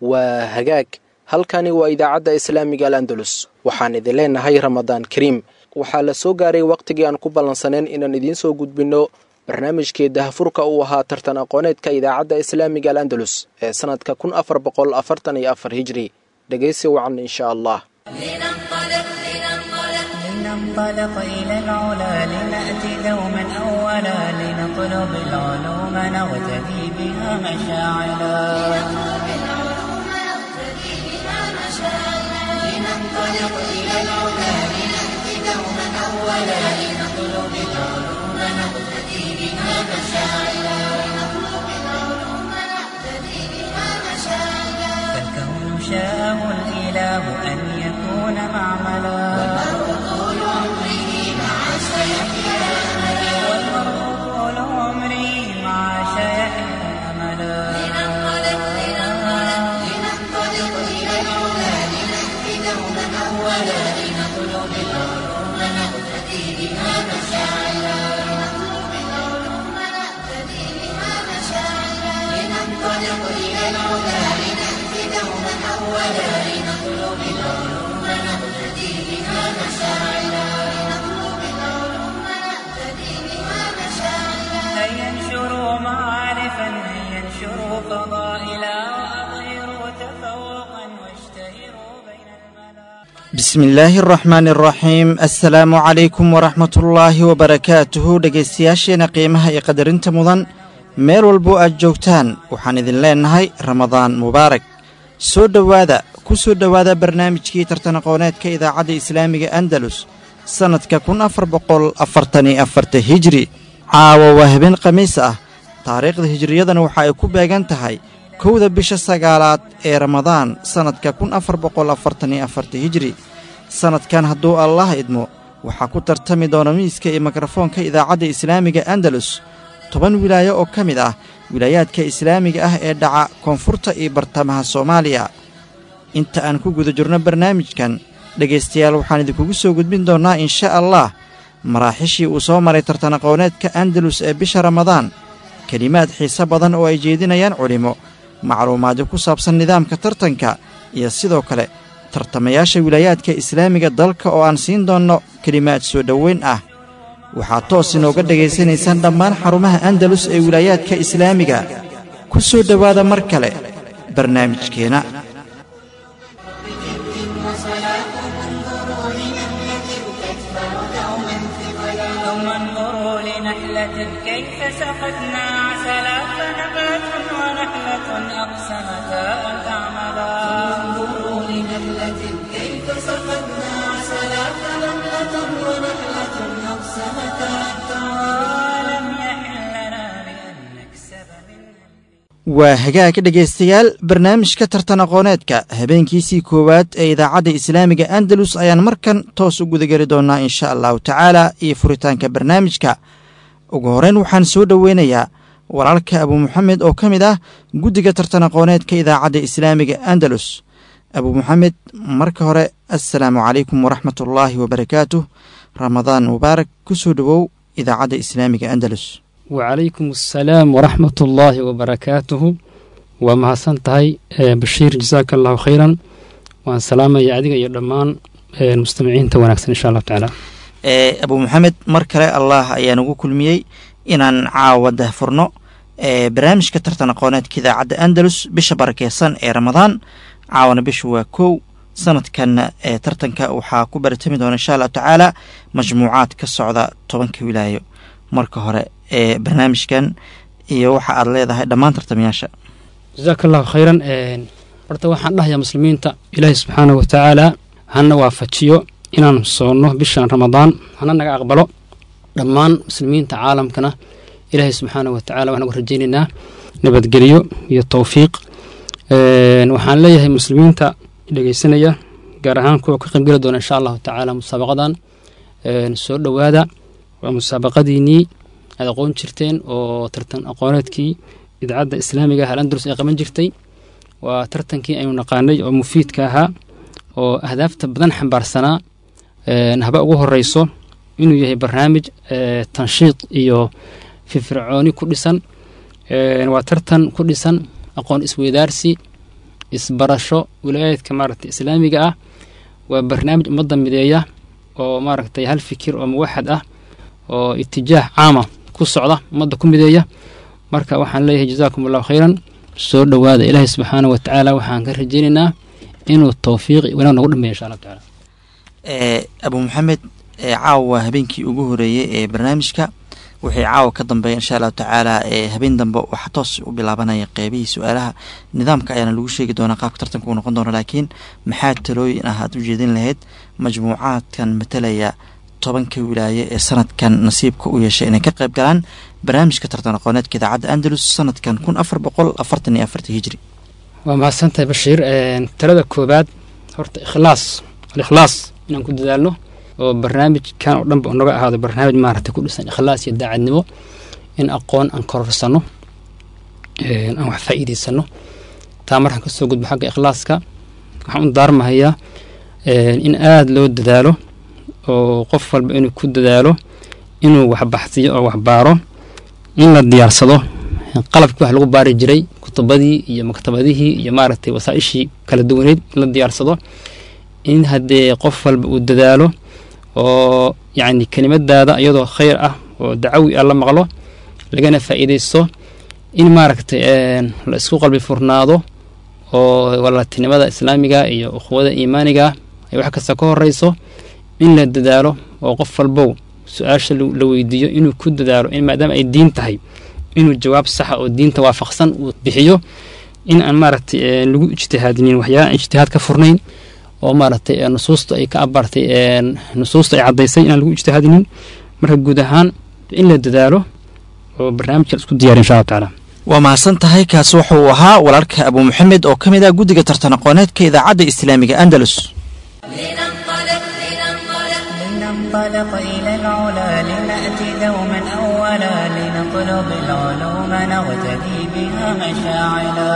waa hagaag halkani waa idaacadda islaamiga al andalus waxaan idin leenahay ramadaan kariim waxaa la soo gaaray wakhtigii aan ku ballansaneen inaan idiin soo gudbinno barnaamijkii dahafurka uu ahaa tartan aqooneedka idaacadda islaamiga al andalus ee sannadka kun afar boqol afartan iyo afar hijri dhegaysi wacan insha allah لننطلق إلى العلا لنأتي دوما أولا لنطلب العلوم نغتدي بها مشاعلا لننطلق إلى العلا لنأتي دوما أولا لنطلب العلوم نغتدي بها مشاعلا فالكون شاءه الإله أن يكون معملا والمرء طول عمري مع شيحه أملا هيا انشروا معارفا هيا انشروا فضائلا وأظهروا تفوقا واشتهروا بين الملا bismi illaahi araxmaani araxiim assalaamu calaykum waraxmatullaahi wabarakaatuhu dhegaystayaasheena qiimaha iyo qadarinta mudan meel walbo aad joogtaan waxaan idin leennahay ramadaan mubaarak soo dhowaada ku soo dhowaada barnaamijkii tartan aqooneedka idaacadda islaamiga andalus sannadka kun afar boqol afartan iyo afarta hijri caawa waa habeen khamiis ah taariikhda hijriyadana waxa ay ku beegan tahay kowda bisha sagaalaad ee ramadaan sannadka kun afar boqol afartan iyo afarta hijri sannadkan hadduu allah idmo waxaa ku tartami doona miiska iyo mikrofoonka idaacadda islaamiga andalus toban wilaayo oo ka mid ah wilaayaadka islaamiga ah ee dhaca koonfurta iyo bartamaha soomaaliya inta aan ku guda jirno barnaamijkan dhegaystayaal waxaan idinkugu soo gudbin doonnaa insha allah maraaxishii uu soo maray tartan aqooneedka andalus ee bisha ramadaan kelimaad xiise badan oo ay jeedinayaan culimmo macluumaadyo ku saabsan nidaamka tartanka iyo sidoo kale tartamayaasha wilaayaadka islaamiga dalka oo aan siin doonno kelimaad soo dhoweyn ah waxaad toos inooga dhegaysanaysaan dhammaan xarumaha andalus ee wilaayaadka islaamiga ku soo dhowaada mar kale barnaamijkeenna ثم انظروا لنحلة كيف سقتنا عسلا فنبات ونحلة أقسمتا أن تعملا انظروا لنحلة كيف سقتنا عسلا فنبات ونحلة أقسمتا أن تعملا ولم يحل لنا بأن نكسب منها waa hagaag dhegaystayaal barnaamijka tartan aqooneedka habeenkiisii koowaad ee idaacadda islaamiga andalus ayaan markan toos u gudageli doonnaa insha allahu tacaala iyo furitaanka barnaamijka ugu horreyn waxaan soo dhoweynayaa walaalka abu moxamed oo ka mid ah guddiga tartan aqooneedka idaacadda islaamiga andalus abu moxamed marka hore assalaamu calaykum waraxmatullaahi wabarakaatuh ramadaan mubaarak ku soo dhowow idaacadda islaamiga andalus wacalaykum assalaam waraxmat ullaahi wabarakaatuhu waa mahadsan tahay bashiir jasaaka allahu khayran waan salaamaya adiga iyo dhammaan mustamaciinta wanaagsan insha allahu tacaala abu moxamed mar kale allah ayaa nagu kulmiyey inaan caawa dahfurno barnaamijka tartan aqooneedka idaacadda andalus bisha barakeysan ee ramadaan caawana bishu waa kow sanadkan tartanka waxaa ku baratami doona insha allahu tacaala majmuucaad ka socda tobanka wilaayo marka hore ee barnaamijkan iyo waxa aad leedahay dhammaan tartamayaasha jasaaka allahu khayran horta waxaan dhahayaa muslimiinta ilaahi subxaanahu watacaala hana waafajiyo inaan soonno bishan ramadaan hana naga aqbalo dhammaan muslimiinta caalamkana ilaahay subxaanahu watacaala waxaan uga rajaynaynaa nabadgelyo iyo towfiiq waxaan leeyahay muslimiinta dhegeysanaya gaar ahaan kuwa ka qaybgeli doona insha allahu tacaala musaabaqadan soo dhowaada waa musaabaqadiinii aad aqoon jirteen oo tartan aqooneedkii idaacadda islaamiga ah alandalus ay qaban jirtay waa tartankii aynu naqaanay oo mufiidka ahaa oo ahdaafta badan xambaarsanaa haba ugu horeyso inuu yahay barnaamij tanshiid iyo firfircooni ku dhisan waa tartan ku dhisan aqoon isweydaarsi isbarasho wilaayaadka maaragtay islaamiga ah waa barnaamij ummadda mideeya oo maaragtay hal fikir oo muwaxad ah oo itijaah caama ku socda ummadda ku mideeya marka waxaan leeyahay jazaakum allahu khayran soo dhowaada ilaahay subxaana wa tacaala waxaan ka rajaynaynaa inuu towfiiqi wanaag nagu dhameeyo insha allahu tacaala abu maxamed caawa waa habeenkii ugu horeeyey ee barnaamijka wixii caawa ka dambeeya insha allahu tacaala habeen dambe waxaa toos u bilaabanaya qeybihii su-aalaha nidaamka ayaana lagu sheegi doonaa qaabka tartanka uu noqon doono laakiin maxaa talooyin ah aad u jeedin lahayd majmuucaadkan matalaya tobanka wilaaye ee sanadkan nasiibka u yeeshay inay ka qayb galaan barnaamijka tartan aqooneedka idaacadda andalus sanadkan kun afar boqol afartan iyo afarta hijri waa mahadsantahay bashiir talada koobaad horta ikhlaas alikhlaas inaan ku dadaalno oo barnaamijkan oo dhanba naga ahaado barnaamij maaragtay ku dhisan ikhlaas iyo daacadnimo in aqoon aan kororsano aan wax faa'iidaysano taa markaan kasoo gudbo xagga ikhlaaska waxaan u daarmahayaa in aada loo dadaalo oo qof walba inuu ku dadaalo inuu wax baxsiyo oo wax baaro in la diyaarsado qalabkii wax lagu baari jiray kutubadii iyo maktabadihii iyo maaragtay wasaa-ishii kala duwaneyd in la diyaarsado in haddee qof walba uu dadaalo oo yacni kelimadaada iyadoo khayr ah oo dacawi ah la maqlo lagana faa'iidaysto in maaragtay la isku qalbi furnaado oo walaaltinimada islaamiga iyo ukhuwada iimaaniga ay wax kasta ka horeyso in la dadaalo oo qof walbow su-aasha la weydiiyo inuu ku dadaalo in maadaama ay diin tahay inuu jawaab saxa oo diinta waafaqsan uu bixiyo in aan maaragtay lagu ijtihaadinin waxyaala aan ijtihaad ka furnayn oo maaragtay nusuusta ay ka abaartay nusuusta ay caddaysay inaan lagu ijtihaadinin marka guud ahaan in la dadaalo oo barnaamijka la isku diyariy insha allahu tacaala waa mahadsan tahay kaasi waxa uu ahaa walaalka abu maxamed oo ka mid ah guddiga tartan aqooneedka idaacadda islaamiga andalus لننطلق إلى العلا لنأتي دوما أولا لنطلب العلوم نغتدي بها مشاعلا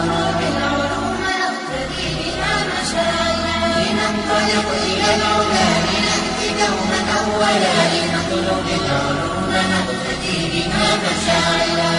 لننطلق إلى العلا لنأتي دوما أولا لنطلب العلوم نغتدي بها مشاعلا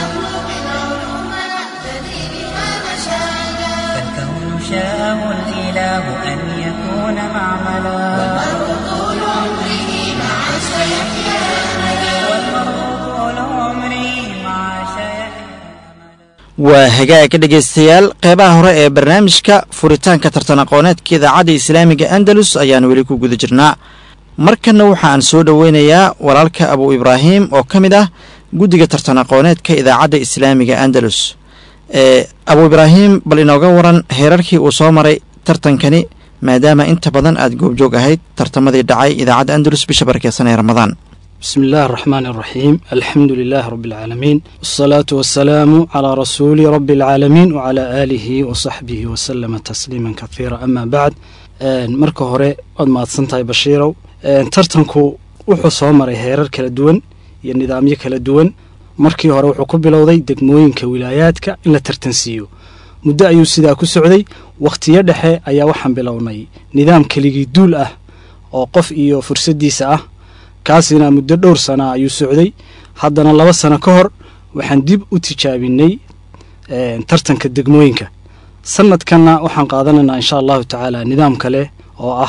فالكون شاءه الإله أن يكون معملا والمرء طول عمره مع سيحيا والمرء طول عمره مع سيحيا waa hagaaga dhegaystayaal qeybaha hore ee barnaamijka furitaanka tartan aqooneedka idaacadda islaamiga andalus ayaan weli ku guda jirnaa markanna waxaan soo dhoweynayaa walaalka abu ibraahim oo ka mid ah guddiga tartan aqooneedka idaacadda islaamiga andalus ee abu ibraahim bal inooga waran heerarkii uu soo maray tartankani maadaama inta badan aad goobjoog ahayd tartamadii dhacay idaacadda andalus bisha barakeysan ee ramadaan بسم الله الرحمن الرحيم الحمد لله رب العالمين والصلاة والسلام على رسول رب العالمين وعلى آله وصحبه وسلم تسليما كثيرا أما بعد marka hore waad mahadsantahay bashiirow tartanku wuxuu soo maray heerar kala duwan iyo nidaamyo kala duwan markii hore wuxuu ku bilowday degmooyinka wilaayaadka in la tartansiiyo muddo ayuu sidaa ku socday wakhtiyo dhexe ayaa waxaan bilownay nidaam keligii duul ah oo qof iyo fursaddiisa ah kaasina muddo dhowr sana ayuu socday haddana laba sano ka hor waxaan dib u tijaabinay tartanka degmooyinka sanadkanna waxaan qaadanaynaa insha allahu tacaala nidaam kale oo ah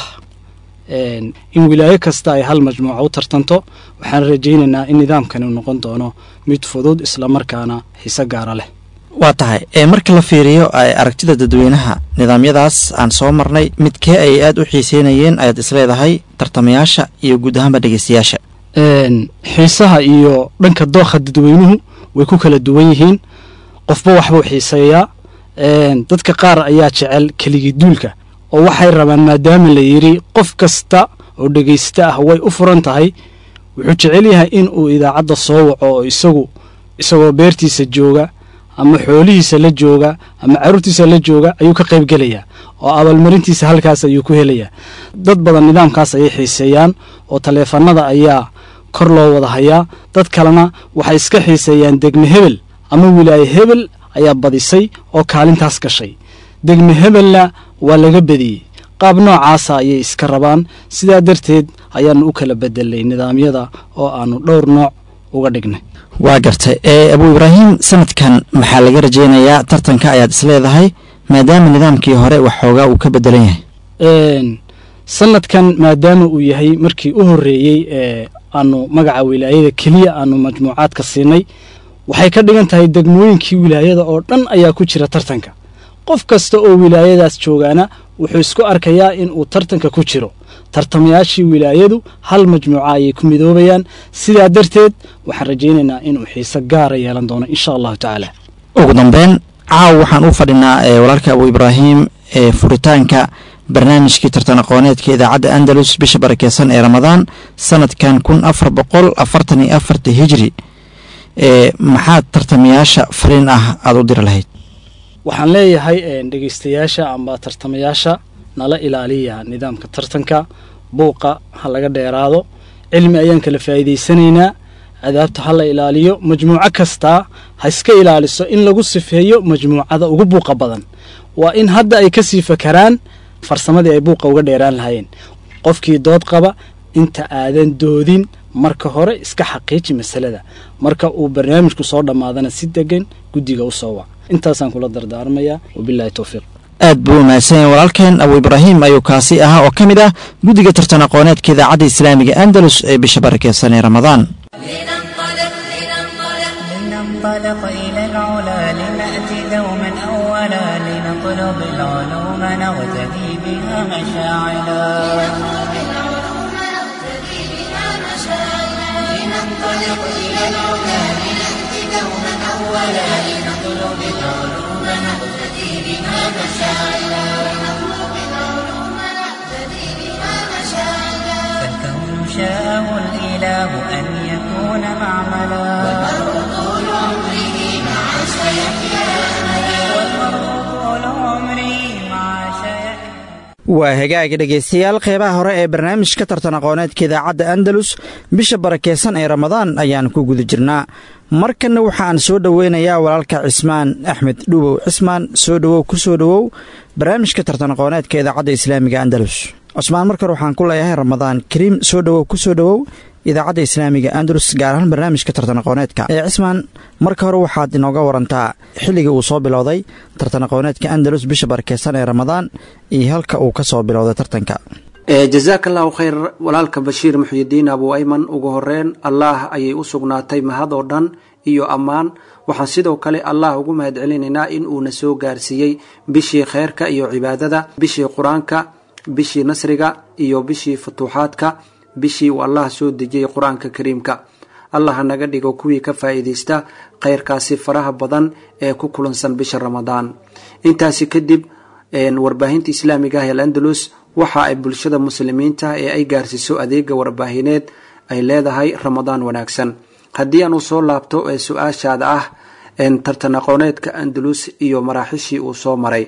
in wilaayo kasta ay hal majmuuca u tartanto waxaan rajaynaynaa in nidaamkani uu noqon doono mid fudud islamarkaana xiise gaara leh waa tahay ee marka la fiiriyo aragtida dadweynaha nidaamyadaas aan soo marnay midkee ay aad u xiiseynayeen ayaad isleedahay tartamayaasha iyo guud ahaanba dhegeystayaasha xiisaha iyo dhanka dookha dadweynuhu way ku kala duwan yihiin qofba waxbuu xiiseeyaa dadka qaar ayaa jecel keligii duulka oo waxay rabaan maadaama la yidhi qof kasta oo dhegaysta ah way u furan tahay wuxuu jecel yahay in uu idaacadda soo waco oo isagu isagoo beertiisa jooga ama xoolihiisa la jooga ama carruurtiisa la jooga ayuu ka qayb gelayaa oo abaalmarintiisa halkaas ayuu ku helayaa dad badan nidaamkaas ayay xiiseeyaan oo taleefanada ayaa kor loo wada hayaa dad kalena waxay iska xiiseeyaan degme hebel ama wilaaye hebel ayaa badisay oo kaalintaas gashay degme hebelna waa laga bediyey qaab noocaasa ayay iska rabaan sidaa darteed ayaannu u kala bedelnay nidaamyada oo aannu dhowr nooc uga dhignay waa gartay ee abu ibraahim sanadkan maxaa laga rajeynayaa tartanka ayaad isleedahay maadaama nidaamkii hore wax xoogaa uu ka bedelan yahay sanadkan maadaama uu yahay markii u horreeyey ee aanu magaca wilaayada keliya aanu majmuucaadka siinay waxay ka dhigan tahay degmooyinkii wilaayada oo dhan ayaa ku jira tartanka qof kasta oo wilaayadaas joogaana wuxuu isku arkayaa in uu tartanka ku jiro tartamayaashii wilaayadu hal majmuuca ayay ku midoobayaan sidaa darteed waxaan rajaynaynaa inuu xiise gaara yeelan doono insha allahu tacaala ugu dambeyn caaw waxaan u fadhinaa walaalka abu ibraahim ee furitaanka barnaamijkii tartan aqooneedka idaacadda andalus bisha barakeysan ee ramadaan sanadkan kun afar boqol afartan iyo afarta hijri ee maxaad tartamayaasha fariin ah aada u diri lahayd waxaan leeyahay dhegeystayaasha amba tartamayaasha nala ilaaliya nidaamka tartanka buuqa ha laga dheeraado cilmi ayaan kala faa'iidaysanaynaa adaabta ha la ilaaliyo majmuuco kastaa ha iska ilaaliso in lagu sifeeyo majmuucada ugu buuqa badan waa in hadda ay kasii fakaraan farsamadii ay buuqa uga dheeraan lahaayeen qofkii dood qaba inta aadan doodin marka hore iska xaqiiji masalada marka uu barnaamijku soo dhammaadana si degan guddiga u soo wac intaasaan kula dardaarmayaa wabilahi towfiiq aad buu umahadsan yahay walaalkeen abu ibraahim ayuu kaasi ahaa oo ka mid ah guddiga tartan aqooneedka idaacadda islaamiga andalus ee bisha barakeysan ee ramadaan لننطلق إلى العلا لنأتي دوما أولا لنطلب العلوم نغتدي بها مشاعلا لننطلق إلى العلا لنأتي دوما أولا لنطلب العلوم نغتدي بها مشاعلا فالكون شاءه الإله أن يكون معملا والمرء طول عمره مع شيخنا والمرء طول عمره مع شيخنا waa hagaaga dhegaystayaal qeybaha hore ee barnaamijka tartan aqooneedka idaacadda andalus bisha barakeysan ee ramadaan ayaan ku guda jirnaa markanna waxaan soo dhoweynayaa walaalka cismaan axmed dhubow cismaan soo dhowow ku soo dhowow barnaamijka tartan aqooneedka idaacadda islaamiga andalus cusmaan markore waxaan ku leeyahay ramadaan kariim soo dhowow ku soo dhowow idaacadda islaamiga andalus gaar ahaan barnaamijka tartan aqooneedka ee cismaan marka hore waxaad inooga warantaa xilligii uu soo bilowday tartan aqooneedka andalus bisha barakeysan ee ramadaan iyo halka uu ka soo bilowday tartanka jazaaka allahu khayr walaalka bashiir muxyidiin abu ayman ugu horeyn allaah ayay u sugnaatay mahad oo dhan iyo ammaan waxaan sidoo kale allah ugu mahad celinaynaa in uuna soo gaarsiiyey bishii kheyrka iyo cibaadada bishii qur-aanka bishii nasriga iyo bishii futuuxaadka bishii uu allah soo dejiyey qur-aanka kariimka allah naga dhigo kuwii ka faa'iidaysta khayrkaasi faraha badan ee ku kulansan bisha ramadaan intaasi kadib warbaahinta islaamiga ah ee andalus waxa ay bulshada muslimiinta ee ay gaarsiiso adeega warbaahineed ay leedahay ramadaan wanaagsan haddii aan u soo laabto ee su-aashaada ah tartan aqooneedka andalus iyo maraaxishii uu soo maray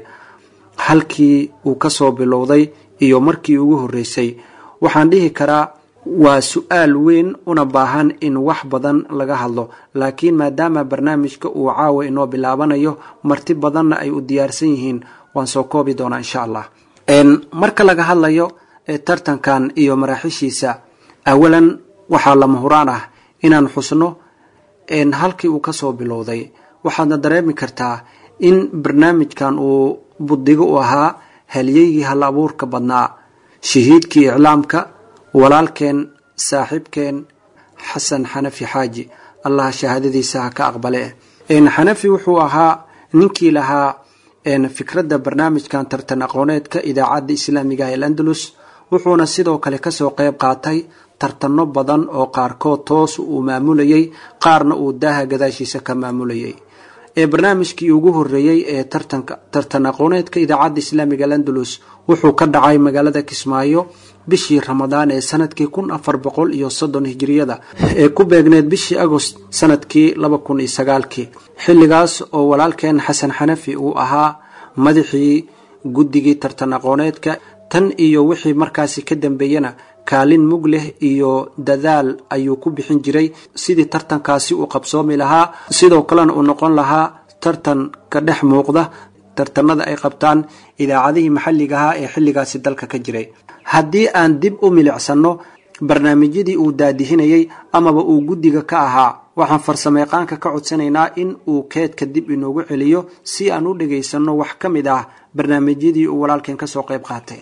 halkii uu kasoo bilowday iyo markii ugu horeysay waxaan dhihi karaa waa su-aal weyn una baahan in wax badan laga hadlo laakiin maadaama barnaamijka uu caawa inoo bilaabanayo marti badanna ay u diyaarsan yihiin waan soo koobi doonaa insha allah marka laga hadlayo tartankan iyo maraaxishiisa awalan waxaa lama huraan ah inaan xusno halkii uu kasoo bilowday waxaadna dareemi kartaa in barnaamijkan uu budigo u ahaa halyeygii hal abuurka badnaa shahiidkii iclaamka walaalkeen saaxiibkeen xasan xanafi xaaji allah shahaadadiisa ha ka aqbale xanafi wuxuu ahaa ninkii lahaa fikradda barnaamijkan tartan aqooneedka idaacadda islaamiga ah ee andalus wuxuuna sidoo kale kasoo qeyb qaatay tartano badan oo qaarkood toos uu maamulayay qaarna uu daaha gadaashiisa ka maamulayay ee barnaamijkii ugu horeeyey ee tartan aqooneedka idaacadda islaamiga alandalus wuxuu ka dhacay magaalada kismaayo bishii ramadaan ee sanadkii kun afar boqol iyo soddon hijiriyada ee ku beegneed bishii agost sanadkii laba kun iyo sagaalkii xilligaas oo walaalkeen xasan xanafi uu ahaa madaxii guddigii tartan aqooneedka tan iyo wixii markaasi ka dambeeyana kaalin mug leh iyo dadaal ayuu ku bixin jiray sidii tartankaasi uu qabsoomi lahaa sidoo kalena uu noqon lahaa tartan ka dhex muuqda tartanada ay qabtaan idaacadihii maxalliga ahaa ee xilligaasi dalka ka jiray haddii aan dib u milicsano barnaamijyadii uu daadihinayay amaba uu guddiga ka ahaa waxaan farsamayaqaanka ka codsanaynaa in uu keedka dib inoogu celiyo si aan u dhagaysanno wax ka mid ah barnaamijyadii uu walaalkeen ka soo qayb qaatay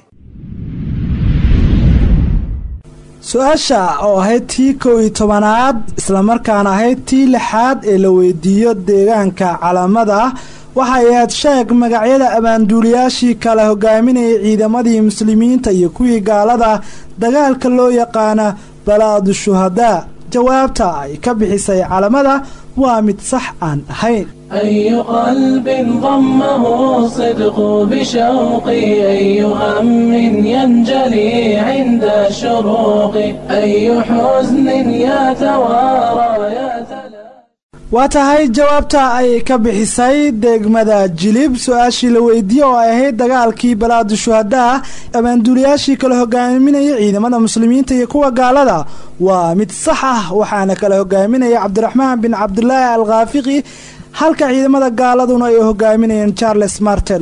su-aasha oo ahayd tii kow iyo tobanaad islamarkaana ahayd tii lixaad ee la weydiiyo deegaanka calamada waxay ahayd sheeg magacyada abaanduuliyaashii kala hogaaminayay ciidamadii muslimiinta iyo kuwii gaalada dagaalka loo yaqaana balaadu shuhadaa jawaabta ay ka bixisay calamada waa mid sax aan ahayn أي قلب ضمه الصدق بشوقي أي هم ينجلي عند الشروق أي حزن يتوارى يتلى waa tahay jawaabta ay ka bixisay degmada jilib su-aashii la weydiiyey oo ay ahayd dagaalkii balaadu shuhadaa abaanduuliyaashii kala hogaaminaya ciidamada muslimiinta iyo kuwa gaalada waa mid sax ah waxaana kala hogaaminaya cabdiraxmaan bin cabdulaahi al khaafiqi halka ciidamada gaaladuna ay hogaaminayeen charles martel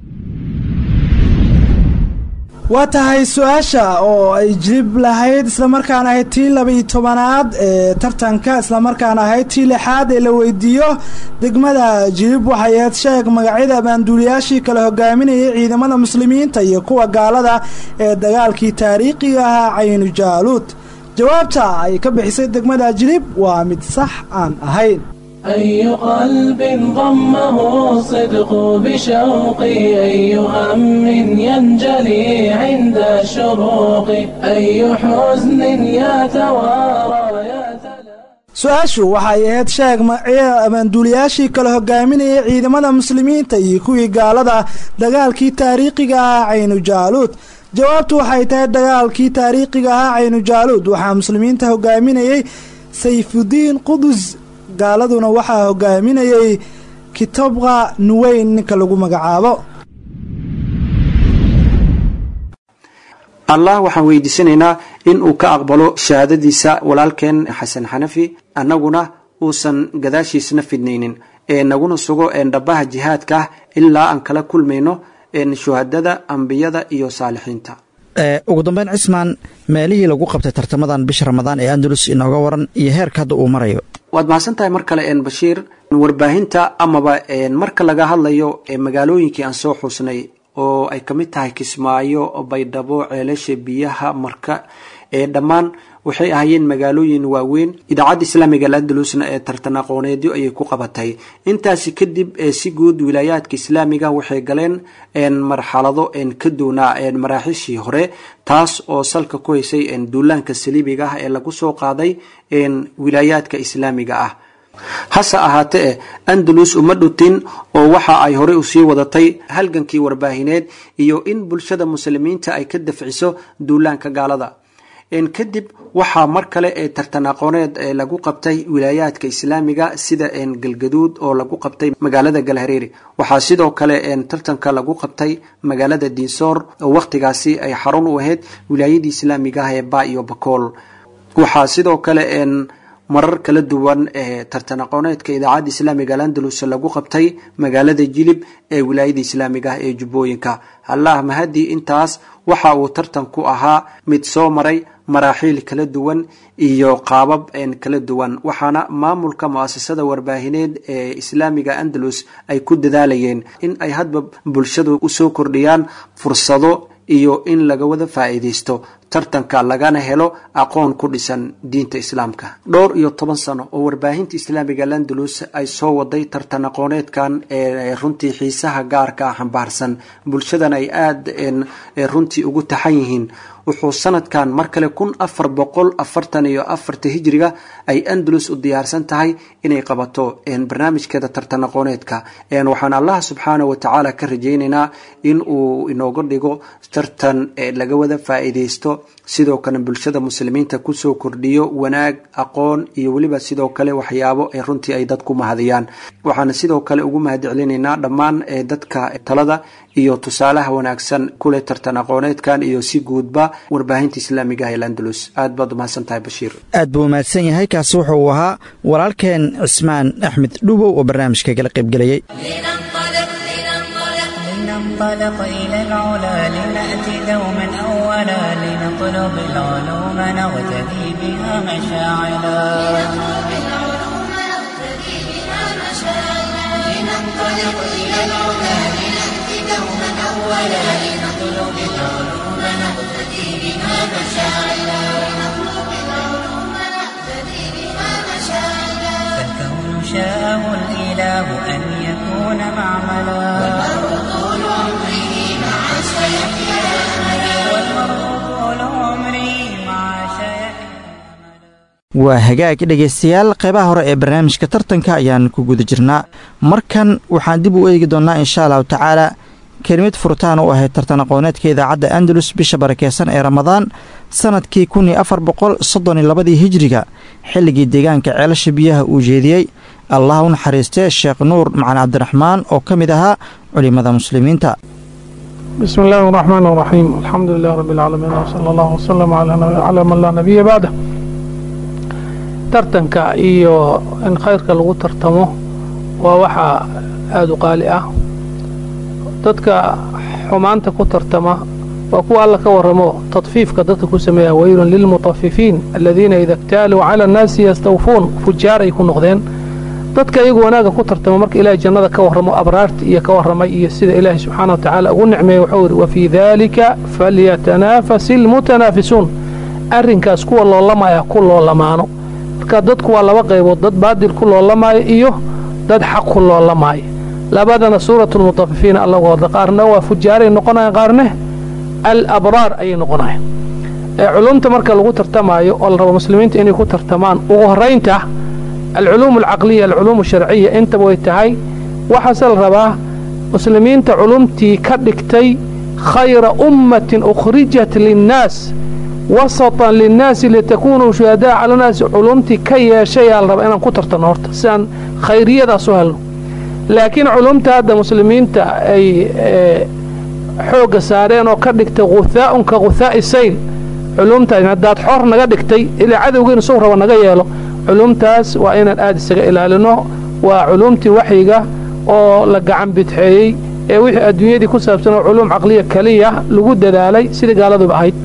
waa tahay su-aasha oo ay jilib lahayd islamarkaana ahayd tii laba-iyo tobanaad ee tartanka islamarkaana ahayd tii lixaad ee la weydiiyo degmada jilib waxay ahayd sheeg magacyada abaanduuliyaashii kala hogaaminayay ciidamada muslimiinta iyo kuwa gaalada ee dagaalkii taariikhiga ahaa caynu jaaluud jawaabta ay ka bixisay degmada jilib waa mid sax aan ahayn أي قلب ضمه الصدق بشوقي أي هم ينجلي عند الشروق أي حزن يتوارى يتلى su-aashu waxay ahayd sheeg magacyada abaanduuliyaashii kala hogaaminayay ciidamada muslimiinta iyo kuwii gaalada dagaalkii taariikhiga ahaa caynu jaaluud jawaabtu waxay tahay dagaalkii taariikhiga ahaa caynu jaaluud waxaa muslimiinta hogaaminayay sayfudiin qudus gaaladuna waxaa hogaaminayay kitobqa nuweyn ninka lagu magacaabo allah waxaan weydiisanaynaa in uu ka aqbalo shahaadadiisa walaalkeen xasan xanafi annaguna uusan gadaashiisna fidnaynin ee naguna sugo dhabaha jihaadka ah ilaa aan kala kulmayno shuhadada ambiyada iyo saalixiinta ugu dambeyn cismaan meelihii lagu qabtay tartamadan bisha ramadaan ee andalus inooga waran iyo heerka hadda uu marayo waad mahadsan tahay mar kale bashiir warbaahinta amaba marka laga hadlayo magaalooyinkii aan soo xuusnay oo ay kamid tahay kismaayo baydhabo ceelasha biyaha marka ee dhammaan waxay ahaayeen magaalooyin waaweyn idaacadda islaamiga alandalusna ee tartan aqooneedyo ayay ku qabatay intaasi kadib si guud wilaayaadka islaamiga waxay galeen marxalado ka doonaa maraaxiishii hore taas oo salka ku haysay duulaanka saliibiga ah ee lagu soo qaaday wilaayaadka islaamiga ah hase ahaatee eh andalus uma dhutin oo waxa ay horey usii wadatay halgankii warbaahineed iyo in bulshada muslimiinta ay ka dafciso duulaanka gaalada kadib waxaa mar kale ee tartan aqooneed lagu qabtay wilaayaadka islaamiga sida galgaduud oo lagu qabtay magaalada galhareeri waxaa sidoo kale tartanka lagu qabtay magaalada diinsoor oo wakhtigaasi ay xarun u ahayd wilaayadii islaamiga ah ee ba iyo bakool waxaa sidoo kale marar kala duwan ee tartan aqooneedka idaacadda islaamiga alandalus lagu qabtay magaalada jilib ee wilaayada islaamiga ah ee jubbooyinka allah mahadii intaas waxa uu tartanku ahaa mid soo maray maraaxiil kala duwan iyo qaabab kala duwan waxaana maamulka muasasada warbaahineed ee islaamiga andalus ay ku dadaalayeen in ay hadba bulshadu usoo kordhiyaan fursado iyo in laga wada faa'iidaysto tartanka lagana helo aqoon ku dhisan diinta islaamka dhowr iyo toban sano oo warbaahinta islaamiga landalus ay soo waday tartan aqooneedkan ee runtii xiisaha gaarka ah xambaarsan bulshadan ay aada runtii ugu taxan yihiin wuxuu sanadkan mar kale kun afar boqol afartan iyo afarta hijriga ay andalus u diyaarsan tahay inay qabato barnaamijkeeda tartan aqooneedka waxaan allah subxaana wa tacaala ka rajaynaynaa in uu inooga dhigo tartan laga wada faa'iidaysto sidoo kale bulshada muslimiinta kusoo kordhiyo wanaag aqoon iyo weliba sidoo kale waxyaabo ee runtii ay dadku mahadiyaan waxaana sidoo kale ugu mahadcelinaynaa dhammaan dadka talada iyo tusaalaha wanaagsan kule tartan aqooneedkan iyo si guudba warbaahinta islaamiga ah ee landalus aad baad umahadsan tahay bashiir aad buu mahadsan yahay kaasi wuxuu ahaa walaalkeen cismaan axmed dhubow oo barnaamijka kala qaybgelayay لننطلق إلى العلا لنأتي دوما أولا لنطلب العلوم نغتدي بها مشاعلا لننطلق إلى العلا لنأتي دوما أولا لنطلب العلوم نقتدي بها مشاعلا فالكون شاءه الإله أن يكون معملا والمرء طول عمره مع شيخ والمرء طول عمره مع شيخ waa hagaag dhegaystayaal qeybaha hore ee barnaamijka tartanka ayaan ku guda jirnaa markan waxaan dib u eegi doonnaa insha allahu tacaala kelimad furitaan u ahayd tartan aqooneedka idaacadda andalus bisha barakeysan ee ramadaan sanadkii kun iyo afar boqol soddon iyo labadii hijiriga xilligii deegaanka ceelasha biyaha uu jeediyey allah u naxariistee sheekh nuur macali cabdiraxmaan oo ka mid ahaa culimmada muslimiinta بسم الله الرحمن الرحيم الحمد لله رب العالمين وصلى الله وسلم على, على من لا نبي بعده tartanka iyo in khayrka lagu tartamo waa waxa aada u qaali ah dadka xumaanta ku tartama waa kuwa alla ka warramo tadfiifka dadka ku sameeya weylun lilmutafifiin aladiina ida ktaaluu cala annaasi yastawfuun fujaar ay ku noqdeen dadka iyagu wanaagga ku tartama marka ilaahay jannada ka warramo abraarta iyo ka warramay iyo sida ilaahay subxaana wa tacaala ugu nicmeeyey wuxuu yidhi wafii daalika falyatanaafasi almutanaafisuun arrinkaas kuwa loolamaya ku loolamaano marka dadku waa laba qaybood dad baadil ku loolamaayo iyo dad xaq ku loolamaayo labadana suuratulmutafifiina allagu hadla qaarna waa fujaaray noqonayan qaarne al abraar ayay noqonayan culumta marka lagu tartamaayo oo la rabo muslimiinta inay ku tartamaan ugu horraynta alculuum alcaqliya alculuum asharciya intaba way tahay waxaase la rabaa muslimiinta culumtii ka dhigtay khayra ummatin ukhrijat linnaas wasatan linnaasi litakuunuu shuhadaa cala naasi culumtii ka yeeshayaa la rabaa inaan ku tartanno horta si aan khayriyadaas u helno laakiin culumta hadda muslimiinta ay xoogga saareen oo ka dhigtay ghuhaa'un ka ghuhaa'i sayl culumtaas haddaad xor naga dhigtay ilaa cadowgeena suu raba naga yeelo culumtaas waa inaan aada isaga ilaalino waa culumtii waxyiga oo la gacan bidxeeyey ee wixii adduunyadii ku saabsan oo culuum caqliya keliya lagu dadaalay sidai gaaladuba ahayd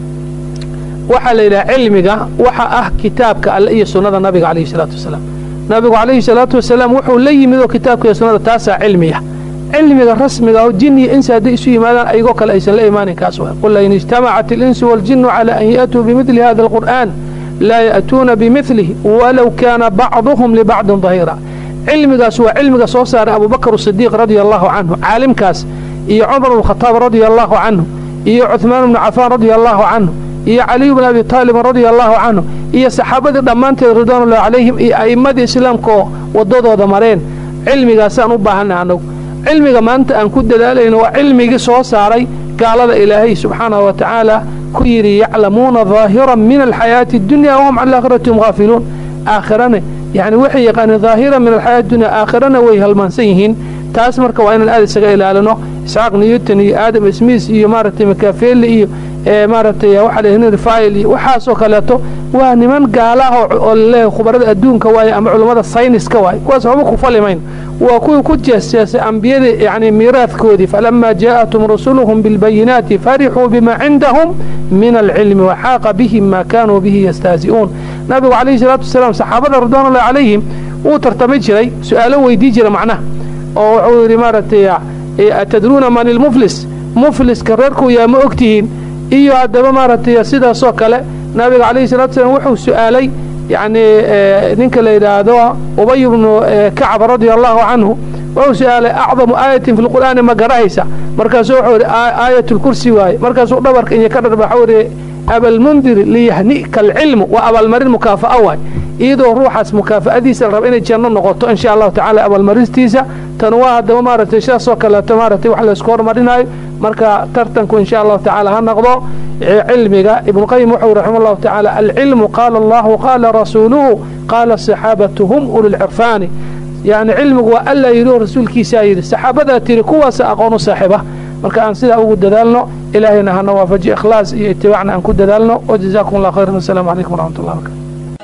waxaa la yidhaha cilmiga waxa ah kitaabka alle iyo sunnada nabiga calayhi salaatu wasalaam nabigu calayhi salaatu wasalaam wuxuu la yimid oo kitaabka iyo sunnada taasaa cilmiya cilmiga rasmiga oo jin iyo insi hadday isu yimaadaan ayagoo kale aysan la imaanin kaas waa qul in ijtamacat alinsu waaljinnu calaa an ya'tuu bimidli hada alqur'aan laa ya'tuuna bimidlih walow kaana bacduhum libacdin dahiira cilmigaas waa cilmiga soo saaray abubakar sidiiq radia allahu canhu caalimkaas iyo cumar bnkhataab radia allahu canhu iyo cuhmaan bnu cafaan radia allahu canhu iyo caliyu bn abi taalibin radia allahu canhu iyo saxaabadii dhammaanteed ridwaanulahi calayhim iyo a'immadii islaamkaoo waddadooda mareen cilmigaasaan u baahanay annagu cilmiga maanta aan ku dadaalayno waa cilmigii soo saaray gaalada ilaahay subxaanahu wa tacaala ku yidhi yaclamuuna daahiran min alxayaati addunya wahum can aakhirati hum haafiluun aakhirane yacni waxay yaqaaneen daahiran min alxayaati dunya aakhirana way halmaansan yihiin taas marka waa inaan aada isaga ilaalino isxaaq newton iyo aadam smis iyo maaragtay makafeli iyo maaragtay waxaa la henry file iyo waxaasoo kaleeto waa niman gaalaah oo laleeyahay khubarada adduunka waaye ama culummada sayniska waaye kuwaas waxba ku falimayn waa kuwii ku jeesjeesay ambiyadii yacni miiraadkoodii falamaa jaa'atum rusuluhum bilbayinaati farixuu bima cindahum min alcilmi waxaaqa bihim maa kaanuu bihi yastahzi'uun nabigu calayhi salaatu wasalaam saxaabada ridwaanullahi calayhim wuu tartami jiray su-aalo weydii jira macnaha oo wuxuu yidhi maaragtay atadruuna man ilmuflis mufliska reerkuu yaa ma ogtihiin iyo haddaba maaragtay sidaasoo kale nabiga calayhi salatu salaam wuxuu su-aalay yacni ninka la yidhaahdo ubay bnu kacab radia allahu canhu wuxuu su-aalay acdamu aayatin fi lqur'aani ma garahaysa markaasuu wuxuu yidhi aayat lkursi waaye markaasuu dhabarka iyo ka dharba waxuu yidhi abalmundiri liyahnika alcilmu waa abaalmarin mukaafa'a waay iyadoo ruuxaas mukaafa'adiisa la raba inay janno noqoto insha allahu tacala abaalmaristiisa tan waa haddaba maaragtay sidaasoo kaleeto maaragtay wax laysku hormarinayo marka tartanku insha allahu tacaala ha noqdo cilmiga ibnuqayim wuxuu raxima allahu tacaala alcilmu qaala allahu qaala rasuuluhu qaala saxaabatu hum ulilcirfaani yacni cilmigu waa alla yidhi oo rasuulkiisaa yidhi saxaabadaa tiri kuwaasa aqoon u saaxiiba marka aan sidaa ugu dadaalno ilaahayna hana waafaji ikhlaas iyo itibaacna aan ku dadaalno wajazaakum allah khayran wasalaamu calaykum waraxmat ullah barkatu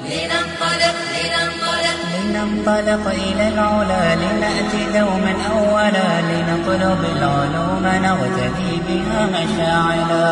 لننطلق إلى العلا لنأتي دوما أولا لنطلب العلوم نغتدي بها مشاعلا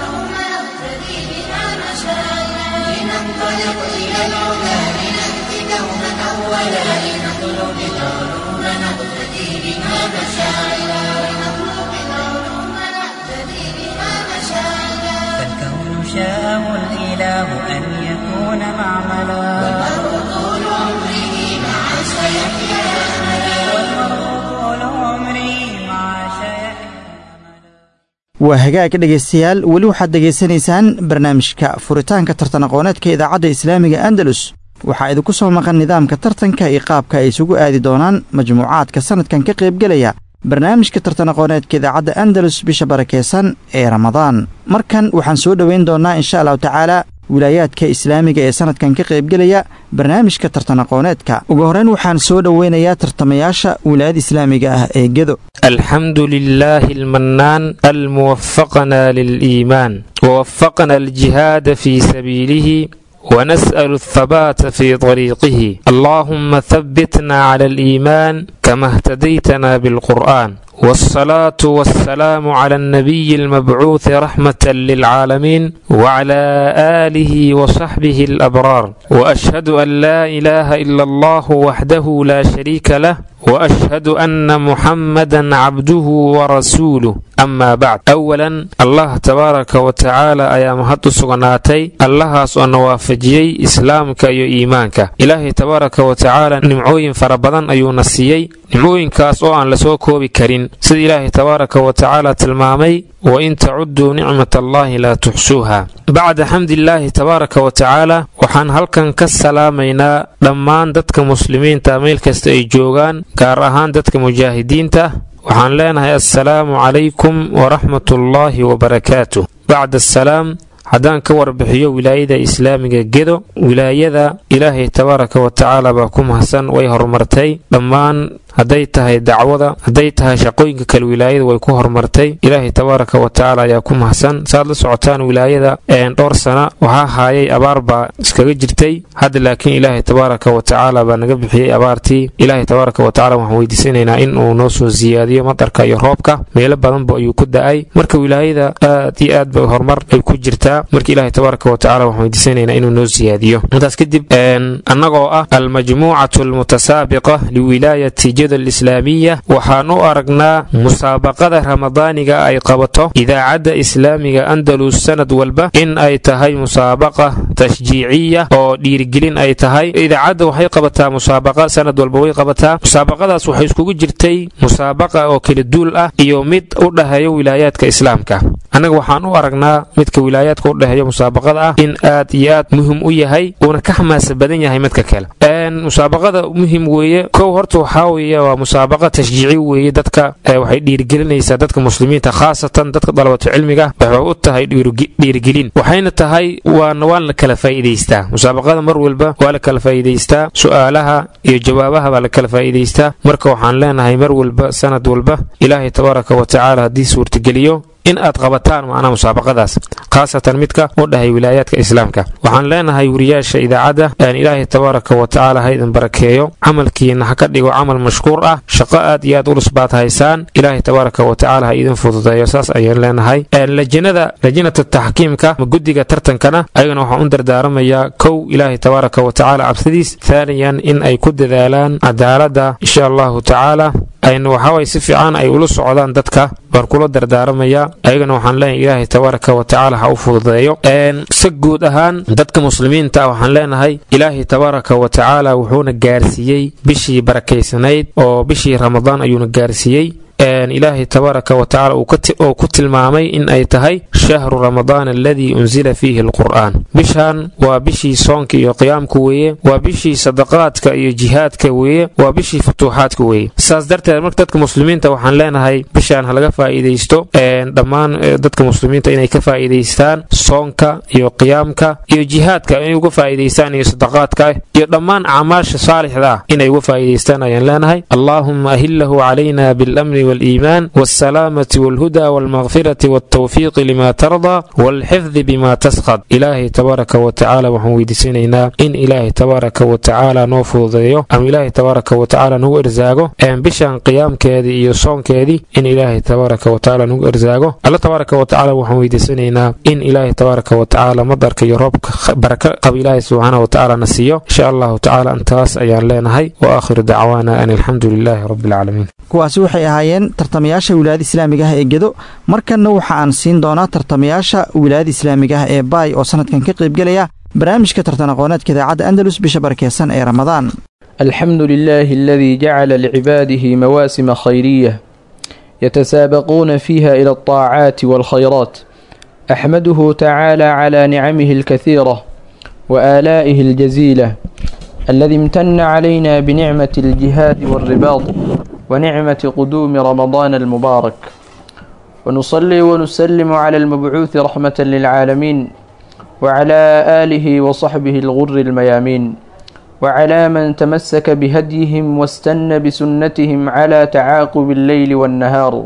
لننطلق إلى العلا لنأتي دوما أولا لنطلب العلوم نقتدي بها مشاعلا لنطلب العلوم نقتدي بها مشاعلا فالكون شاءه الإله أن يكون معملا والمرء طول عمره مع سيحيا أملا والمرء طول عمره مع سيحيا waa hagaag dhegaystayaal weli waxaad dhegaysanaysaan barnaamijka furitaanka tartan aqooneedka idaacadda islaamiga andalus waxaa idinku soo maqan nidaamka tartanka iyo qaabka ay isugu aadi doonaan majmuucaadka sannadkan ka qaybgelaya barnaamijka tartan aqooneedka idaacadda andalus bisha barakeysan ee ramadaan markan waxaan soo dhoweyn doonnaa insha allahu tacaala wilaayaadka islaamiga ee sannadkan ka qaybgelaya barnaamijka tartan aqooneedka ugu horreyn waxaan soo dhoweynayaa tartamayaasha wilaayada islaamiga ah ee gedo الحمد لله المنان الموفقنا للإيمان ووفقنا الجهاد في سبيله ونسأل الثبات في طريقه اللهم ثبتنا على الإيمان كما اهتديتنا بالقرآن والصلاة والسلام على النبي المبعوث رحمة للعالمين وعلى آله وصحبه الأبرار وأشهد أن لا إله إلا الله وحده لا شريك له وأشهد أن محمدا عبده ورسوله أما بعد أولا الله تبارك وتعالى أيام هدو سغناتي الله سؤال وافجيي إسلامك أيو إيمانك إلهي تبارك وتعالى نمعوين فربضان أيو نسيي نمعوين كاس أو أن لسوكو بكرين سيد إلهي تبارك وتعالى تلمامي وإن تعدوا نعمة الله لا تحسوها بعد حمد الله تبارك وتعالى waxaan halkan ka salaamaynaa dhammaan dadka muslimiinta meel kasta ay joogaan gaar ahaan dadka mujaahidiinta waxaan leenahay assalaamu calaykum waraxmatullaahi wabarakaatu bacda asalaam haddaan ka warbixiyo wilaayada islaamiga gedo wilaayada ilaahay tabaaraka wa tacaala baa ku mahadsan way horumartay dhammaan hadday tahay dacwada hadday tahay shaqooyinka kale wilaayada way ku horumartay ilaahay tabaaraka wa tacaala ayaa ku mahadsan saaad la socotaan wilaayada dhowr sana waxaa haayay abaar baa iskaga jirtay hadda laakiin ilaahay tabaaraka wa tacaala baa naga bixiyey abaartii ilaahay tabaaraka wa tacala waxaan weydiisanaynaa in uu noo soo siyaadiyo madarka iyo roobka meelo badanba ayuu ku da-ay marka wilaayada aad iyo aad ba horumar ay ku jirtaa marka ilaahay tabaaraka wa tacala waxaan weydiisanaynaa inuu noo siyaadiyo intaas kadib annagoo ah almajmuucatu almutasaabiqa liwilaayati alislaamiya waxaan u aragnaa musaabaqada ramadaaniga ay qabato idaacadda islaamiga andalus sanad walba in ay tahay musaabaqa tashjiiciya oo dhiirigelin ay tahay idaacadda waxay qabataa musaabaqa sanad walba way qabataa musaabaqadaas waxay iskugu jirtay musaabaqa oo kala duul ah iyo mid u dhaheeyo wilaayaadka islaamka annaga waxaan u aragnaa midka wilaayaadka u dhaheeyo musaabaqada ah in aad iyo aad muhim u yahay uuna ka xamaasa badan yahay midka kale musaabaqada muhim weeye kow horta waxaa weeye waa musaabaqa tashjiici weeye dadka waxay dhiirigelinaysaa dadka muslimiinta khaasatan dadka dalabatu cilmiga waxay u tahay dhiirigelin waxayna tahay waana waan la kala faa'iidaystaa musaabaqada mar walba waa la kala faa'iidaystaa su'aalaha iyo jawaabaha baa la kala faa'iidaystaa marka waxaan leenahay mar walba sanad walba ilaahay tabaaraka wa tacaala haddii suurtageliyo in aad qabataan macnaha musaabaqadaas khaasatan midka u dhahay wilaayaadka islaamka waxaan leenahay wariyaasha idaacadda aan ilaahay tabaaraka wa tacaala ha idin barakeeyo camalkiina ha ka dhigo camal mashkuur ah shaqo aad iyo aad ulus baad haysaan ilaahay tabaaraka wa tacaala ha idin fududeeyo saas ayaan leenahay lajinada lajinata taxkiimka ma guddiga tartankana ayagana waxaan u dardaaramayaa kow ilaahay tabaaraka wa tacaala cabsidiis thaaniyan in ay ku dadaalaan cadaaladda insha allahu tacaala ayna waxaaway si fiican ay ula socdaan dadka baan kula dardaaramayaa ayagana waxaan leenahay ilaahay tabaaraka wa tacaala ha u fududeeyo si guud ahaan dadka muslimiinta waxaan leenahay ilaahay tabaaraka wa tacaala wuxuuna gaarsiiyey bishii barakaysanayd oo bishii ramadaan ayuuna gaarsiiyey ilaahay tabaaraka wa tacala uu ku tilmaamay in ay tahay shahru ramadaan aladii unsila fiihi alqur'aan bishan waa bishii soonka iyo qiyaamka weeye waa bishii sadaqaadka iyo jihaadka weeye waa bishii futuuxaadka weeye saas darteed marka dadka muslimiinta waxaan leenahay bishaan ha laga faa'iidaysto dhammaan dadka muslimiinta inay ka faa'iidaystaan soonka iyo qiyaamka iyo jihaadka inay uga faa'iidaystaan iyo sadaqaadka iyo dhammaan acmaasha saalixda ah inay uga faa'iidaystaan ayaan leenahay allaahumma ahillahu calayna bilamni والإيمان والسلامة والهدى والمغفرة والتوفيق لما ترضى والحفظ بما تسخط إلهي تبارك وتعالى وحن ويدسينينا إن إلهي تبارك وتعالى نوفوضيو أم إلهي تبارك وتعالى نو إرزاقو أم بشان قيام كيدي إيو صون كيدي إن إلهي تبارك وتعالى نو إرزاقو الله تبارك وتعالى وحن ويدسينينا إن إلهي تبارك وتعالى مدرك يروبك بركة قب إلهي سبحانه وتعالى نسيو إن شاء الله تعالى أنتاس أيان لينهي وآخر دعوانا أن الحمد لله رب العالمين kuwaasi waxay ahaayeen tartamayaasha wilaayada islaamiga ah ee gedo markanna waxa aan siin doonaa tartamayaasha wilaayada islaamiga ah ee baay oo sanadkan ka qaybgelaya barnaamijka tartan aqooneedka idaacadda andalus bisha barakeysan ee ramadaan الحمد لله الذي جعل لعباده مواسم خيرية يتسابقون فيها إلى الطاعات والخيرات أحمده تعالى على نعمه الكثيرة وآلائه الجزيلة الذي امتن علينا بنعمة الجهاد والرباط ونعمة قدوم رمضان المبارك ونصلي ونسلم على المبعوث رحمة للعالمين وعلى آله وصحبه الغر الميامين وعلى من تمسك بهديهم واستنى بسنتهم على تعاقب الليل والنهار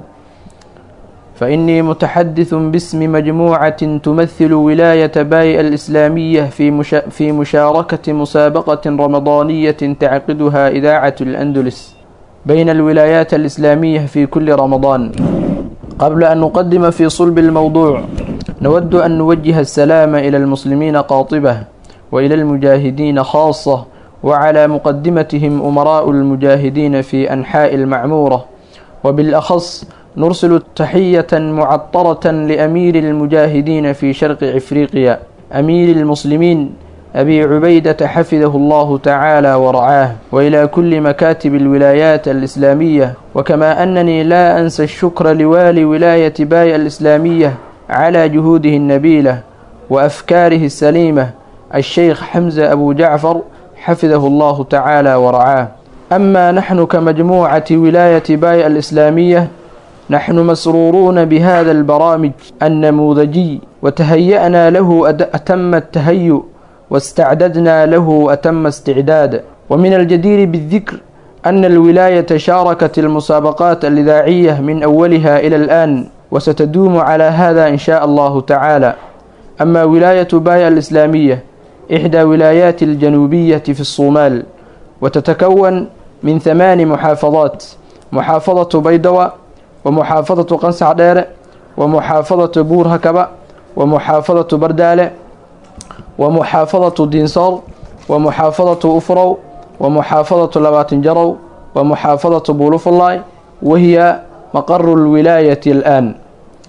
فإني متحدث باسم مجموعة تمثل ولاية باي الإسلامية في, مشا في مشاركة مسابقة رمضانية تعقدها إذاعة الأندلس بين الولايات الإسلامية في كل رمضان قبل أن نقدم في صلب الموضوع نود أن نوجه السلام إلى المسلمين قاطبة وإلى المجاهدين خاصة وعلى مقدمتهم أمراء المجاهدين في أنحاء المعمورة وبالأخص نرسل تحية معطرة لأمير المجاهدين في شرق إفريقيا أمير المسلمين أبي عبيدة حفظه الله تعالى ورعاه وإلى كل مكاتب الولايات الإسلامية وكما أنني لا أنسى الشكر لوالي ولاية باي الإسلامية على جهوده النبيلة وأفكاره السليمة الشيخ حمزة أبو جعفر حفظه الله تعالى ورعاه أما نحن كمجموعة ولاية باي الإسلامية نحن مسرورون بهذا البرامج النموذجي وتهيأنا له أتم التهيؤ واستعددنا له أتم استعداد ومن الجدير بالذكر أن الولاية شاركت المسابقات الإذاعية من أولها إلى الآن وستدوم على هذا إن شاء الله تعالى أما ولاية بايا الإسلامية إحدى ولايات الجنوبية في الصومال وتتكون من ثمان محافظات محافظة بيضوى ومحافظة قنصع دير ومحافظة بور هكبة ومحافظة بردالة ومحافظة دينصار ومحافظة أفرو ومحافظة لباتنجرو ومحافظة بولوفلاي وهي مقر الولاية الآن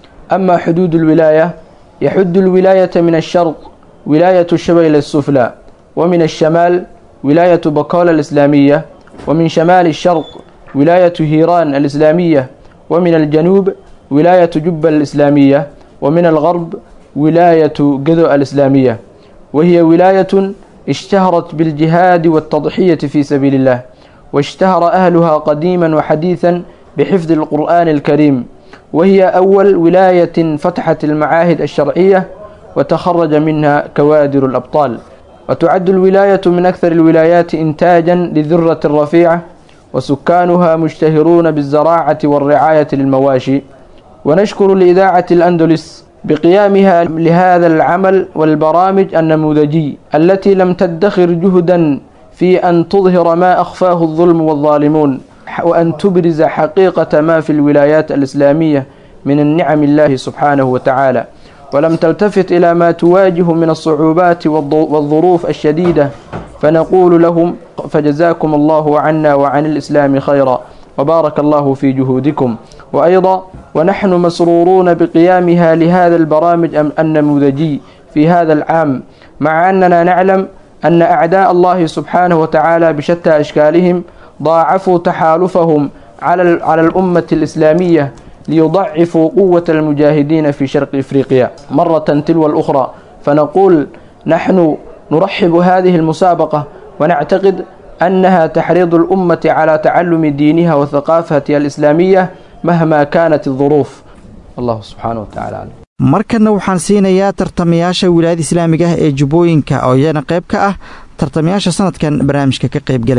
أما حدود الولاية يحد الولاية من الشرق ولاية الشبيل السفلى ومن الشمال ولاية بقال الإسلامية ومن شمال الشرق ولاية هيران الإسلامية ومن الجنوب ولاية جبة الإسلامية ومن الغرب ولاية قذو الإسلامية وهي ولاية اشتهرت بالجهاد والتضحية في سبيل الله واشتهر أهلها قديما وحديثا بحفظ القرآن الكريم وهي أول ولاية فتحت المعاهد الشرعية وتخرج منها كوادر الأبطال وتعد الولاية من أكثر الولايات إنتاجا للذرة الرفيعة وسكانها مشتهرون بالزراعة والرعاية للمواشي ونشكر لإذاعة الأندلس بقيامها لهذا العمل والبرامج النموذجي التي لم تدخر جهدا في أن تظهر ما أخفاه الظلم والظالمون وأن تبرز حقيقة ما في الولايات الإسلامية من النعم الله سبحانه وتعالى ولم تلتفت إلى ما تواجه من الصعوبات والظروف الشديدة فنقول لهم فجزاكم الله عنا وعن الإسلام خيرا وبارك الله في جهودكم وأيضا ونحن مسرورون بقيامها لهذا البرامج النموذجي في هذا العام مع أننا نعلم أن أعداء الله سبحانه وتعالى بشتى أشكالهم ضاعفوا تحالفهم على على الأمة الإسلامية ليضعفوا قوة المجاهدين في شرق إفريقيا مرة تلو الأخرى فنقول نحن نرحب هذه المسابقة ونعتقد أنها تحريض الأمة على تعلم دينها وثقافتها الإسلامية مهما كانت الظروف الله سبحانه وتعالى علم. markanna waxaan siinayaa tartamayaasha wilaayada islaamiga ah ee jubbooyinka oo iyana qayb ka ah tartamayaasha sanadkan barnaamijka ka qaybgelaya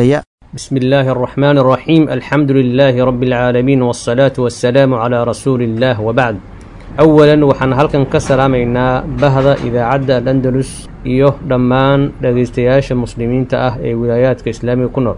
بسم الله الرحمن الرحيم الحمد لله رب العالمين والصلاة والسلام على رسول الله وبعد أولا وحن هلكن كسلامينا بهذا إذا عدى الأندلس إيوه دمان دقيستياش المسلمين تأه إي ولايات كإسلامي كنور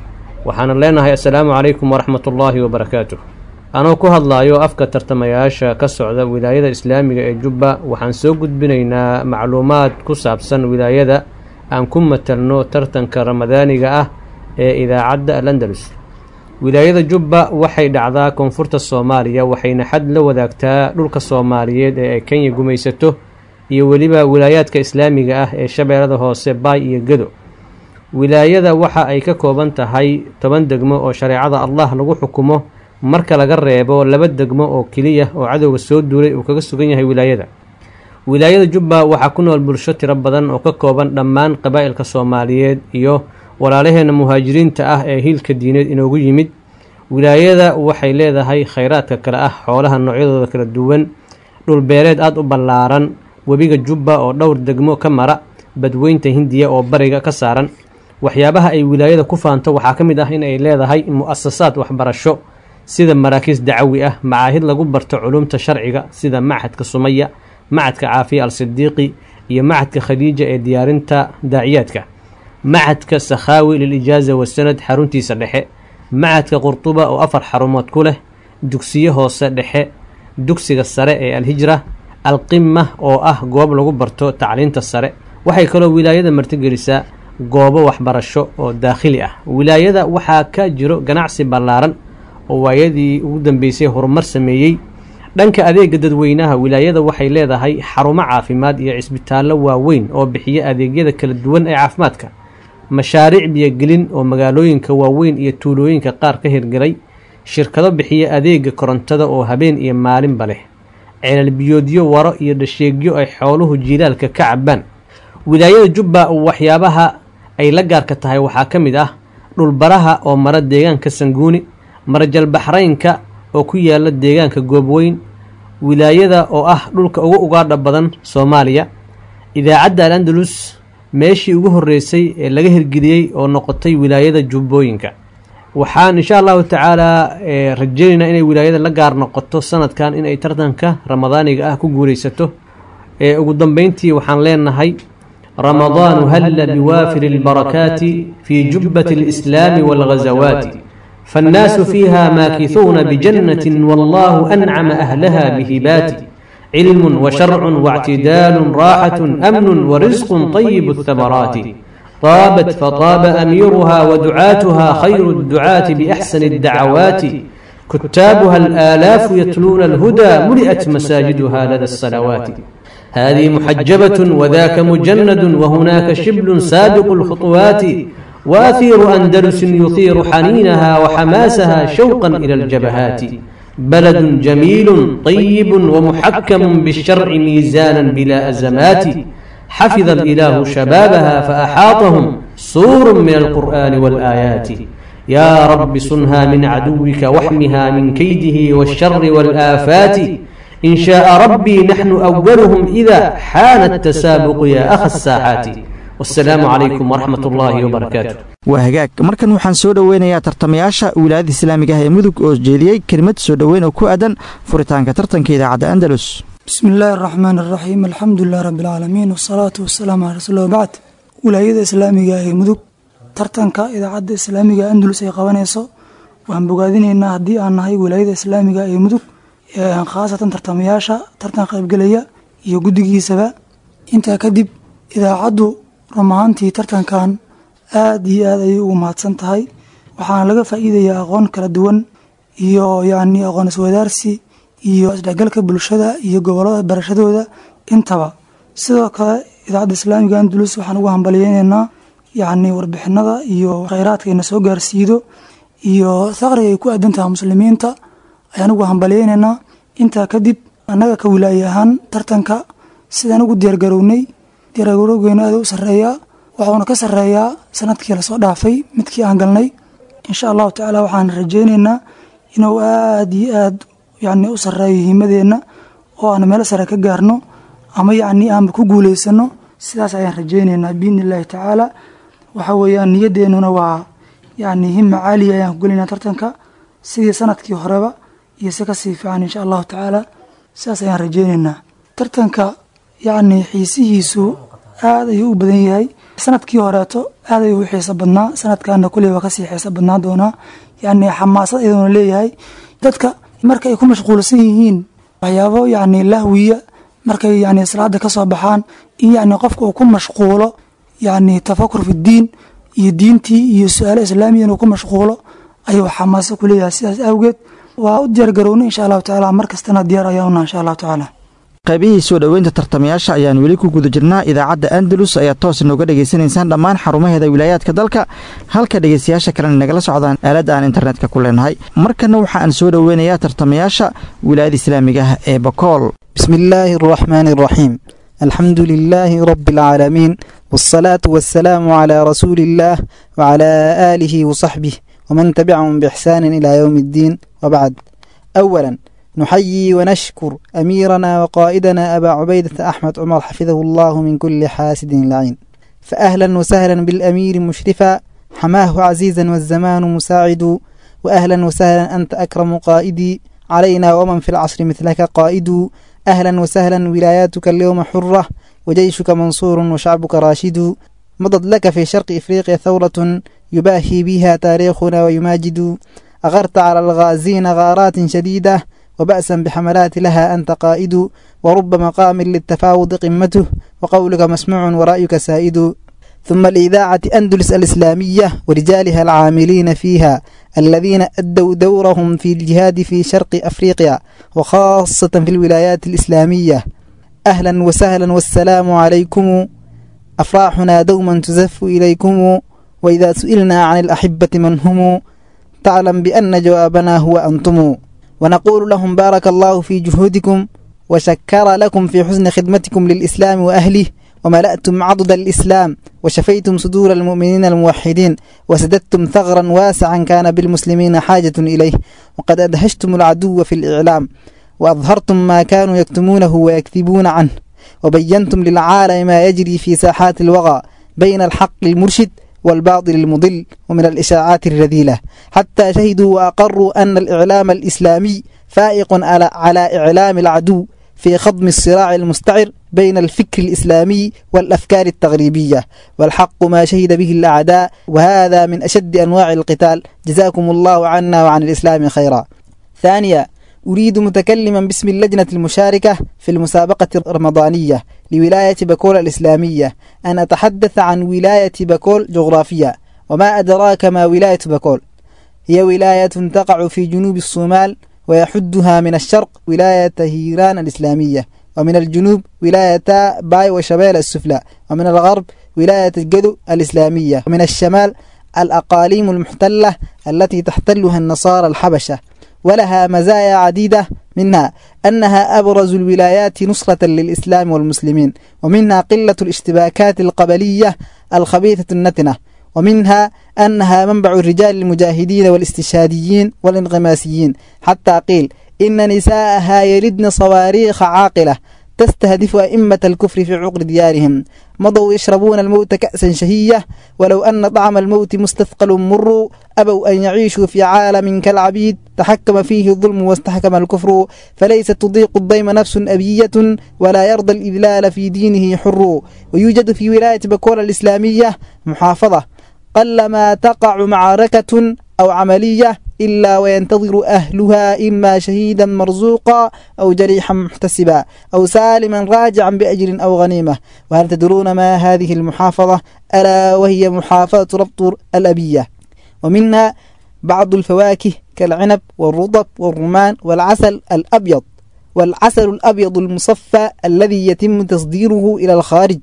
وحن لنا السلام عليكم ورحمة الله وبركاته anoo ku hadlaayo afka tartamayaasha ka socda wilaayada islaamiga ee jubba waxaan soo gudbinaynaa macluumaad ku saabsan wilaayada aan ku matalno tartanka ramadaaniga ah ee idaacadda alandalus wilaayada jubba waxay dhacdaa koonfurta soomaaliya waxayna xad la wadaagtaa dhulka soomaaliyeed ee ay kenya gumaysato iyo weliba wilaayaadka islaamiga ah ee shabeellada hoose baay iyo gedo wilaayada waxa ay ka kooban tahay toban degmo oo shareecada allah lagu xukumo marka laga reebo laba degmo oo keliya oo cadowga soo duulay uu kaga sugan yahay wilaayada wilaayada jubba waxaa ku nool bulsho tiro badan oo ka kooban dhammaan qabaa'ilka soomaaliyeed iyo walaalaheena muhaajiriinta ah ee hiilka diineed inoogu yimid wilaayada waxay leedahay khayraadka kale ah xoolaha noocyadooda kala duwan dhulbeereed aada u ballaaran webiga jubba oo dhowr degmo ka mara badweynta hindiya oo bariga ka saaran waxyaabaha ay wilaayada ku faanto waxaa ka mid ah in ay leedahay mu-asasaad waxbarasho sida maraakiis dacawi ah macaahid lagu barto culumta sharciga sida machadka sumaya machadka caafiya al sidiiqi iyo machadka khadiija ee diyaarinta daaciyaadka machadka sakhaawi lilijaaza wasanad xaruntiisa dhexe machadka qurtuba oo afar xarumood ku leh dugsiyo hoose dhexe dugsiga sare ee alhijra alqima oo ah goob lagu barto tacliinta sare waxay kaloo wilaayada martigelisaa goobo waxbarasho oo daakhili ah wilaayada waxaa ka jiro ganacsi ballaaran oo waayadii ugu dambeysay horumar sameeyey dhanka adeega dadweynaha wilaayada waxay leedahay xarumo caafimaad iyo cisbitaallo waaweyn oo bixiya adeegyada kala duwan ee caafimaadka mashaariic biyogelin oo magaalooyinka waaweyn iyo tuulooyinka qaar ka hirgelay shirkado bixiya adeega korontada oo habeen iyo maalinba leh ceelal biyoodyo waro iyo dhasheegyo ay xooluhu jiilaalka ka cabaan wilaayada jubba waxyaabaha ay la gaarka tahay waxaa ka mid ah dhulbaraha oo mara deegaanka sanguuni marajal baxraynka oo ku yaala deegaanka goobweyn wilaayada oo ah dhulka ugu ugaadha badan soomaaliya idaacadda al andalus meeshii ugu horreysay ee laga hirgeliyey oo noqotay wilaayada jubbooyinka waxaan insha allahu tacaalaa rajeynaynaa inay wilaayada la gaar noqoto sanadkan inay tartanka ramadaaniga ah ku guulaysato ee ugu dambeyntii waxaan leenahay رمضان هل بوافر البركات في جبة الإسلام والغزوات فالناس فيها ماكثون بجنة والله أنعم أهلها بهبات علم وشرع واعتدال راحة أمن ورزق طيب الثمرات طابت فطاب أميرها ودعاتها خير الدعاة بأحسن الدعوات كتابها الآلاف يتلون الهدى ملئت مساجدها لدى الصلوات هذه محجبة وذاك مجند وهناك شبل سابق الخطوات وأثير أندلس يثير حنينها وحماسها شوقا إلى الجبهات بلد جميل طيب ومحكم بالشرع ميزانا بلا أزمات حفظ الإله شبابها فأحاطهم سور من القرآن والآيات يا رب صنها من عدوك واحمها من كيده والشر والآفات إن شاء ربي نحن أولهم إذا حان التسابق يا أخ الساعات والسلام عليكم ورحمة الله وبركاته waa hagaag markan waxaan soo dhoweynayaa tartamayaasha wilaayada islaamiga ah ee mudug oo jeediyey kelimad soo dhoweyn oo ku aadan furitaanka tartanka idaacadda andalus بسم الله الرحمن الرحيم الحمد لله رب العالمين والصلاة والسلام على رسول الله بعد wilaayada islaamiga ee mudug tartanka idaacadda islaamiga andalus ay qabanayso waxaan bogaadinaynaa haddii aan nahay wilaayada islaamiga ee mudug khaasatan tartamayaasha tartan qaybgelaya iyo guddigiisaba intaa kadib idaacaddu run ahaantii tartankan aada iyo aad ayay ugu mahadsan tahay waxaana laga faa'iidayaa aqoon kala duwan iyo yacni aqoon iswadaarsi iyo isdhexgalka bulshada iyo gobollada barashadooda intaba sidoo kale idaacadda islaamiga andalus waxaan ugu hambalyeynaynaa yacni warbixinada iyo kheyraadka ina soo gaarsiido iyo saqriga ay ku aadan tahay muslimiinta ayaan ugu hambalyeynaynaa intaa kadib annaga ka wilaaye ahaan tartanka sidaan ugu diyaargarownay diyaargarowgeena aada u sarreeyaa waxuuna ka sarreeyaa sanadkii lasoo dhaafay midkii aan galnay insha allahu tacaala waxaan rajeyneynaa inuu aada iyo aad yacni u sarreeyo himadeenna oo aan meel sare ka gaarno ama yacni aanba ku guuleysano sidaas ayaan rajeyneynaa biidni illaahi tacaala waxa weeyaan niyadeennuna waa yacni hima caaliya ayaan ku gelinaa tartanka sidii sanadkii horeba iyo si kasii fiican insha allahu tacaala sidaas ayaan rajeyneynaa tartanka yacni xiisihiisu aad ayuu u badan yahay sanadkii horeeto aad ayuu u xiiso badnaa sanadkaana kuley waa kasii xiiso badnaa doonaa yacni xamaasad iyadoona leeyahay dadka marka ay ku mashquulsan yihiin waxyaabo yacni lahwiya markay yacni salaada ka soo baxaan in yacni qofka uu ku mashquulo yacni tafakur fi diin iyo diintii iyo su-aalo islaamiya inuu ku mashquulo ayuu xamaaso ku leeyahay sidaas awgeed waa u diyaar garowna insha allahu tacaala mar kastana diyaar ayaa una insha allahu tacaala qaybihii soo dhoweynta tartamayaasha ayaan weli ku guda jirnaa idaacadda andalus ayaa toos nooga dhegaysanaysaan dhammaan xarumaheeda wilaayaadka dalka halka dhegaystayaasha kalena nagala socdaan aaladda aan internetka ku leenahay markana waxa aan soo dhoweynayaa tartamayaasha wilaayada islaamiga ah ee bakool بسم الله الرحمن الرحيم الحمد لله رب العالمين والصلاة والسلام على رسول الله وعلى آله وصحبه ومن تبعهم بإحسان إلى يوم الدين وبعد أولا نحيي ونشكر أميرنا وقائدنا أبا عبيدة أحمد عمر حفظه الله من كل حاسد لعين فأهلا وسهلا بالأمير مشرفا حماه عزيزا والزمان مساعد وأهلا وسهلا أنت أكرم قائدي علينا ومن في العصر مثلك قائد أهلا وسهلا ولاياتك اليوم حرة وجيشك منصور وشعبك راشد مضت لك في شرق إفريقيا ثورة يباهي بها تاريخنا ويماجد أغرت على الغازين غارات شديدة وبأسا بحملات لها أنت قائد ورب مقام للتفاوض قمته وقولك مسموع ورأيك سائد ثم الإذاعة أندلس الإسلامية ورجالها العاملين فيها الذين أدوا دورهم في الجهاد في شرق أفريقيا وخاصة في الولايات الإسلامية أهلا وسهلا والسلام عليكم أفراحنا دوما تزف إليكم وإذا سئلنا عن الأحبة من هم تعلم بأن جوابنا هو أنتم ونقول لهم بارك الله في جهودكم وشكر لكم في حسن خدمتكم للإسلام وأهله وملأتم عضد الإسلام وشفيتم صدور المؤمنين الموحدين وسددتم ثغرا واسعا كان بالمسلمين حاجة إليه وقد أدهشتم العدو في الإعلام وأظهرتم ما كانوا يكتمونه ويكذبون عنه وبينتم للعالم ما يجري في ساحات الوغى بين الحق المرشد والباطل المضل ومن الإشاعات الرذيلة حتى شهدوا وأقروا أن الإعلام الإسلامي فائق على, على إعلام العدو في خضم الصراع المستعر بين الفكر الإسلامي والأفكار التغريبية والحق ما شهد به الأعداء وهذا من أشد أنواع القتال جزاكم الله عنا وعن الإسلام خيرا ثانيا أريد متكلما باسم اللجنة المشاركة في المسابقة الرمضانية لولاية بكول الإسلامية أن أتحدث عن ولاية بكول جغرافيا وما أدراك ما ولاية بكول هي ولاية تقع في جنوب الصومال ويحدها من الشرق ولاية هيران الإسلامية ومن الجنوب ولاية باي وشبيل السفلى ومن الغرب ولاية الجدو الإسلامية ومن الشمال الأقاليم المحتلة التي تحتلها النصارى الحبشة ولها مزايا عديدة منها أنها أبرز الولايات نصرة للإسلام والمسلمين ومنها قلة الاشتباكات القبلية الخبيثة النتنة ومنها أنها منبع الرجال المجاهدين والاستشهاديين والانغماسيين حتى قيل إن نساءها يلدن صواريخ عاقلة تستهدف أئمة الكفر في عقر ديارهم مضوا يشربون الموت كأسا شهية ولو أن طعم الموت مستثقل مر أبوا أن يعيشوا في عالم كالعبيد تحكم فيه الظلم واستحكم الكفر فليست تضيق الضيم نفس أبية ولا يرضى الإذلال في دينه حر ويوجد في ولاية بكول الإسلامية محافظة قلما تقع معركة أو عملية إلا وينتظر أهلها إما شهيدا مرزوقا أو جريحا محتسبا أو سالما راجعا بأجر أو غنيمة وهل تدرون ما هذه المحافظة ألا وهي محافظة ربط الأبية ومنها بعض الفواكه كالعنب والرطب والرمان والعسل الأبيض والعسل الأبيض المصفى الذي يتم تصديره إلى الخارج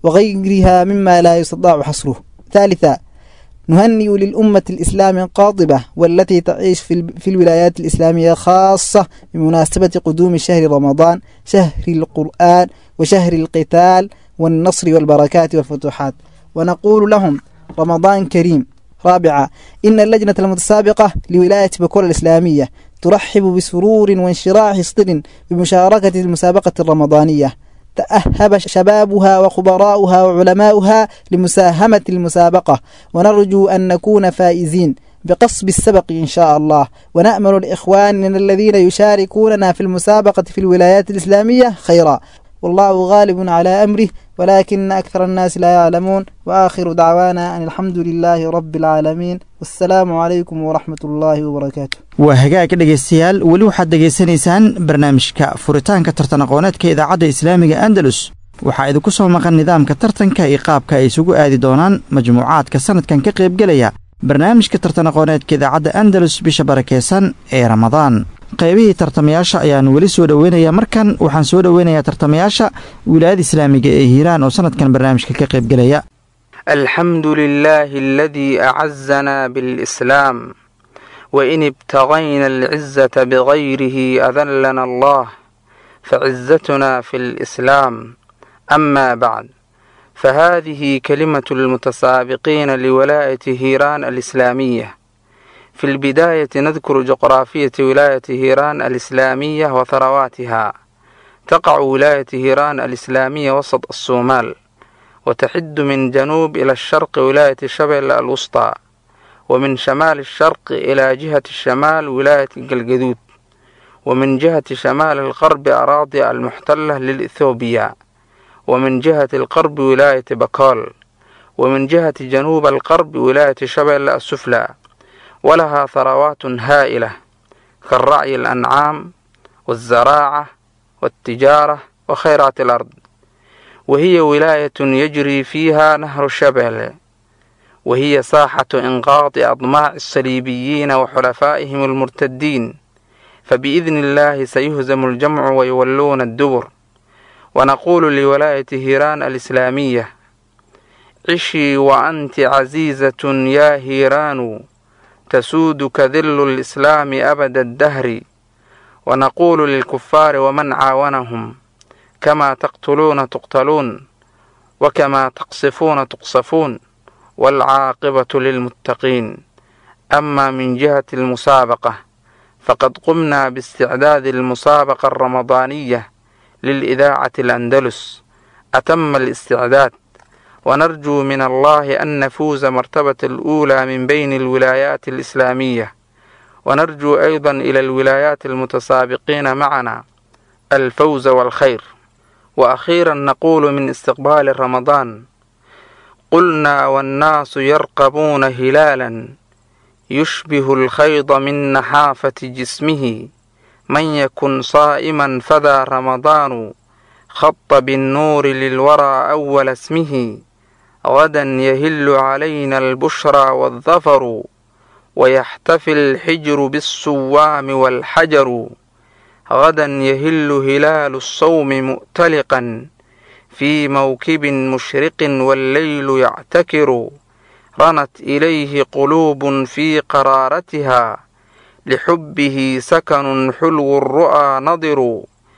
وغيرها مما لا يستطاع حصره ثالثا نهنئ للأمة الإسلام قاطبة والتي تعيش في, في الولايات الإسلامية خاصة بمناسبة قدوم شهر رمضان شهر القرآن وشهر القتال والنصر والبركات والفتوحات ونقول لهم رمضان كريم رابعا إن اللجنة المتسابقة لولاية بكول الإسلامية ترحب بسرور وانشراح صدر بمشاركة المسابقة الرمضانية تأهب شبابها وخبراؤها وعلماؤها لمساهمة المسابقة ونرجو أن نكون فائزين بقصب السبق إن شاء الله ونأمل الإخوان الذين يشاركوننا في المسابقة في الولايات الإسلامية خيرا والله غالب على أمره ولكن أكثر الناس لا يعلمون وآخر دعوانا أن الحمد لله رب العالمين والسلام عليكم ورحمة الله وبركاته waa hagaag dhegaystayaal weli waxaad dhegaysanaysaan barnaamijka furitaanka tartan aqooneedka idaacadda islaamiga andalus waxaa idinku soo maqan nidaamka tartanka iyo qaabka ay isugu aadi doonaan majmuucaadka sanadkan ka qaybgelaya barnaamijka tartan aqooneedka idaacadda andalus bisha barakeysan ee ramadaan qaybihii tartamayaasha ayaan weli soo dhoweynaya markan waxaan soo dhoweynayaa tartamayaasha wilaayada islaamiga ee hiiraan oo sanadkan barnaamijka ka qaybgelaya الحمد لله الذي أعزنا بالإسلام وإن ابتغينا العزة بغيره أذلنا الله فعزتنا في الإسلام أما بعد فهذه كلمة المتسابقين لولاية هيران الإسلامية في البداية نذكر جغرافية ولاية هيران الإسلامية وثرواتها تقع ولاية هيران الإسلامية وسط الصومال وتحد من جنوب إلى الشرق ولاية شبل الوسطى ومن شمال الشرق إلى جهة الشمال ولاية الجلجدود ومن جهة شمال الغرب أراضي المحتلة للإثيوبيا ومن جهة الغرب ولاية بكال ومن جهة جنوب الغرب ولاية شبل السفلى ولها ثروات هائلة كالرعي الأنعام والزراعة والتجارة وخيرات الأرض وهي ولاية يجري فيها نهر الشبل وهي ساحة إنقاض أضماع الصليبيين وحلفائهم المرتدين فبإذن الله سيهزم الجمع ويولون الدبر ونقول لولاية هيران الإسلامية عشي وأنت عزيزة يا هيران تسودك ذل الإسلام أبد الدهر ونقول للكفار ومن عاونهم كما تقتلون تقتلون وكما تقصفون تقصفون والعاقبة للمتقين أما من جهة المسابقة فقد قمنا باستعداد المسابقة الرمضانية للإذاعة الأندلس أتم الاستعداد ونرجو من الله أن نفوز مرتبة الأولى من بين الولايات الإسلامية ونرجو أيضا إلى الولايات المتسابقين معنا الفوز والخير وأخيرا نقول من استقبال رمضان قلنا والناس يرقبون هلالا يشبه الخيض من نحافة جسمه من يكن صائما فذا رمضان خط بالنور للورى أول اسمه غدا يهل علينا البشرى والظفر ويحتفي الحجر بالصوام والحجر غدا يهل هلال الصوم مؤتلقا في موكب مشرق والليل يعتكر رنت إليه قلوب في قرارتها لحبه سكن حلو الرؤى نضر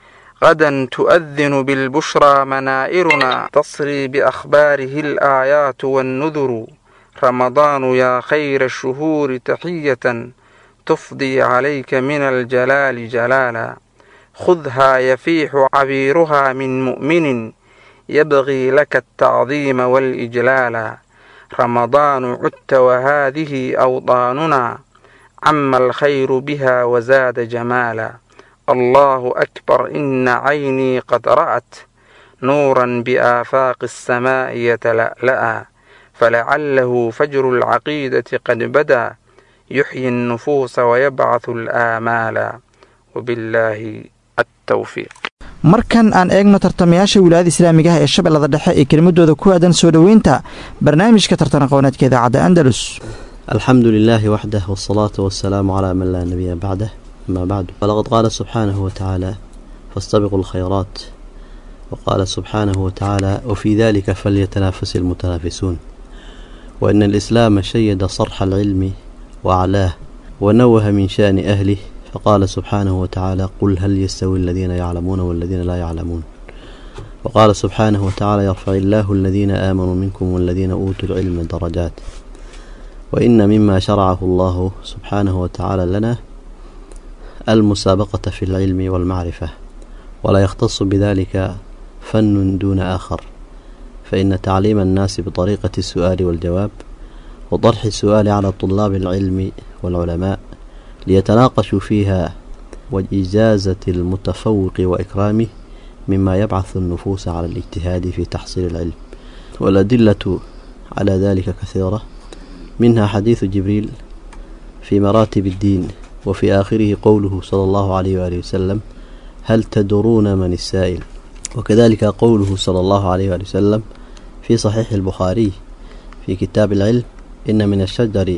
غدا تؤذن بالبشرى منائرنا تصري بأخباره الآيات والنذر رمضان يا خير الشهور تحية تفضي عليك من الجلال جلالا خذها يفيح عبيرها من مؤمن يبغي لك التعظيم والإجلال رمضان عدت وهذه أوطاننا عم الخير بها وزاد جمالا الله أكبر إن عيني قد رأت نورا بآفاق السماء يتلألأ فلعله فجر العقيدة قد بدا يحيي النفوس ويبعث الآمال وبالله التوفيق markan aan eegno tartamayaasha wilaayada islaamiga ah ee shabeellada dhexe ee kelimadooda ku aadan soo dhoweynta barnaamijka tartan aqooneedka idaacadda andalus الحمد لله وحده والصلاة والسلام على من لا نبي بعده أما بعد فلقد قال سبحانه وتعالى فاستبقوا الخيرات وقال سبحانه وتعالى وفي ذلك فليتنافس المتنافسون وإن الإسلام شيد صرح العلم وأعلاه ونوه من شأن أهله فقال سبحانه وتعالى قل هل يستوي الذين يعلمون والذين لا يعلمون وقال سبحانه وتعالى يرفع الله الذين آمنوا منكم والذين أوتوا العلم درجات وإن مما شرعه الله سبحانه وتعالى لنا المسابقة في العلم والمعرفة ولا يختص بذلك فن دون آخر فإن تعليم الناس بطريقة السؤال والجواب وطرح السؤال على طلاب العلم والعلماء ليتناقشوا فيها وإجازة المتفوق وإكرامه مما يبعث النفوس على الاجتهاد في تحصيل العلم والأدلة على ذلك كثيرة منها حديث جبريل في مراتب الدين وفي آخره قوله صلى الله عليه وآله وسلم هل تدرون من السائل وكذلك قوله صلى الله عليه وآله وسلم في صحيح البخاري في كتاب العلم إن من الشجر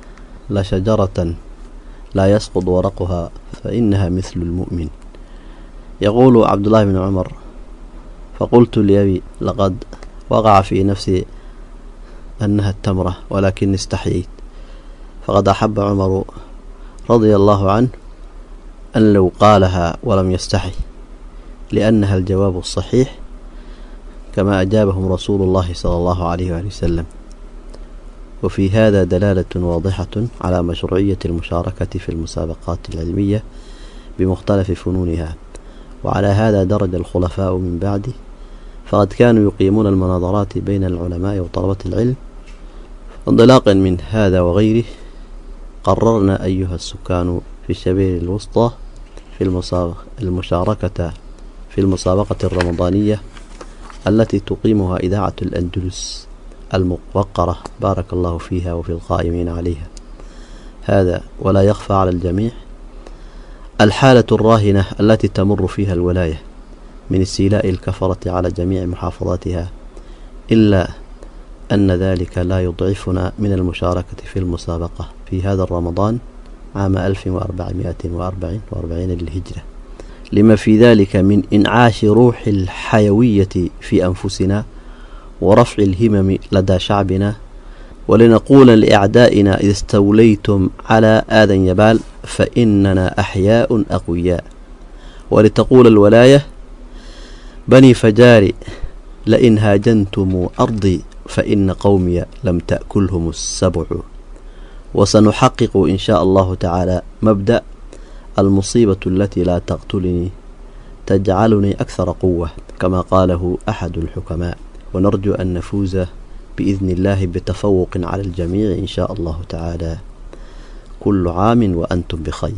لشجرة لا يسقط ورقها فإنها مثل المؤمن يقول عبد الله بن عمر فقلت لأبي لقد وقع في نفسي أنها التمرة ولكن استحييت فقد أحب عمر رضي الله عنه أن لو قالها ولم يستحي لأنها الجواب الصحيح كما أجابهم رسول الله صلى الله عليه وآله وسلم وفي هذا دلالة واضحة على مشروعية المشاركة في المسابقات العلمية بمختلف فنونها وعلى هذا درج الخلفاء من بعده فقد كانوا يقيمون المناظرات بين العلماء وطلبة العلم انطلاقا من هذا وغيره قررنا أيها السكان في الشبيل الوسطى في المشاركة في المسابقة الرمضانية التي تقيمها إذاعة الأندلس الموقرة بارك الله فيها وفي القائمين عليها هذا ولا يخفى على الجميع الحالة الراهنة التي تمر فيها الولاية من استيلاء الكفرة على جميع محافظاتها إلا أن ذلك لا يضعفنا من المشاركة في المسابقة في هذا الرمضان عام 1444 للهجرة لما في ذلك من إنعاش روح الحيوية في أنفسنا ورفع الهمم لدى شعبنا ولنقول لأعدائنا إذا استوليتم على آذى يبال فإننا أحياء أقوياء ولتقول الولاية بني فجار لئن هاجنتم أرضي فإن قومي لم تأكلهم السبع وسنحقق إن شاء الله تعالى مبدأ المصيبة التي لا تقتلني تجعلني أكثر قوة كما قاله أحد الحكماء ونرجو أن نفوز بإذن الله بتفوق على الجميع إن شاء الله تعالى كل عام وأنتم بخير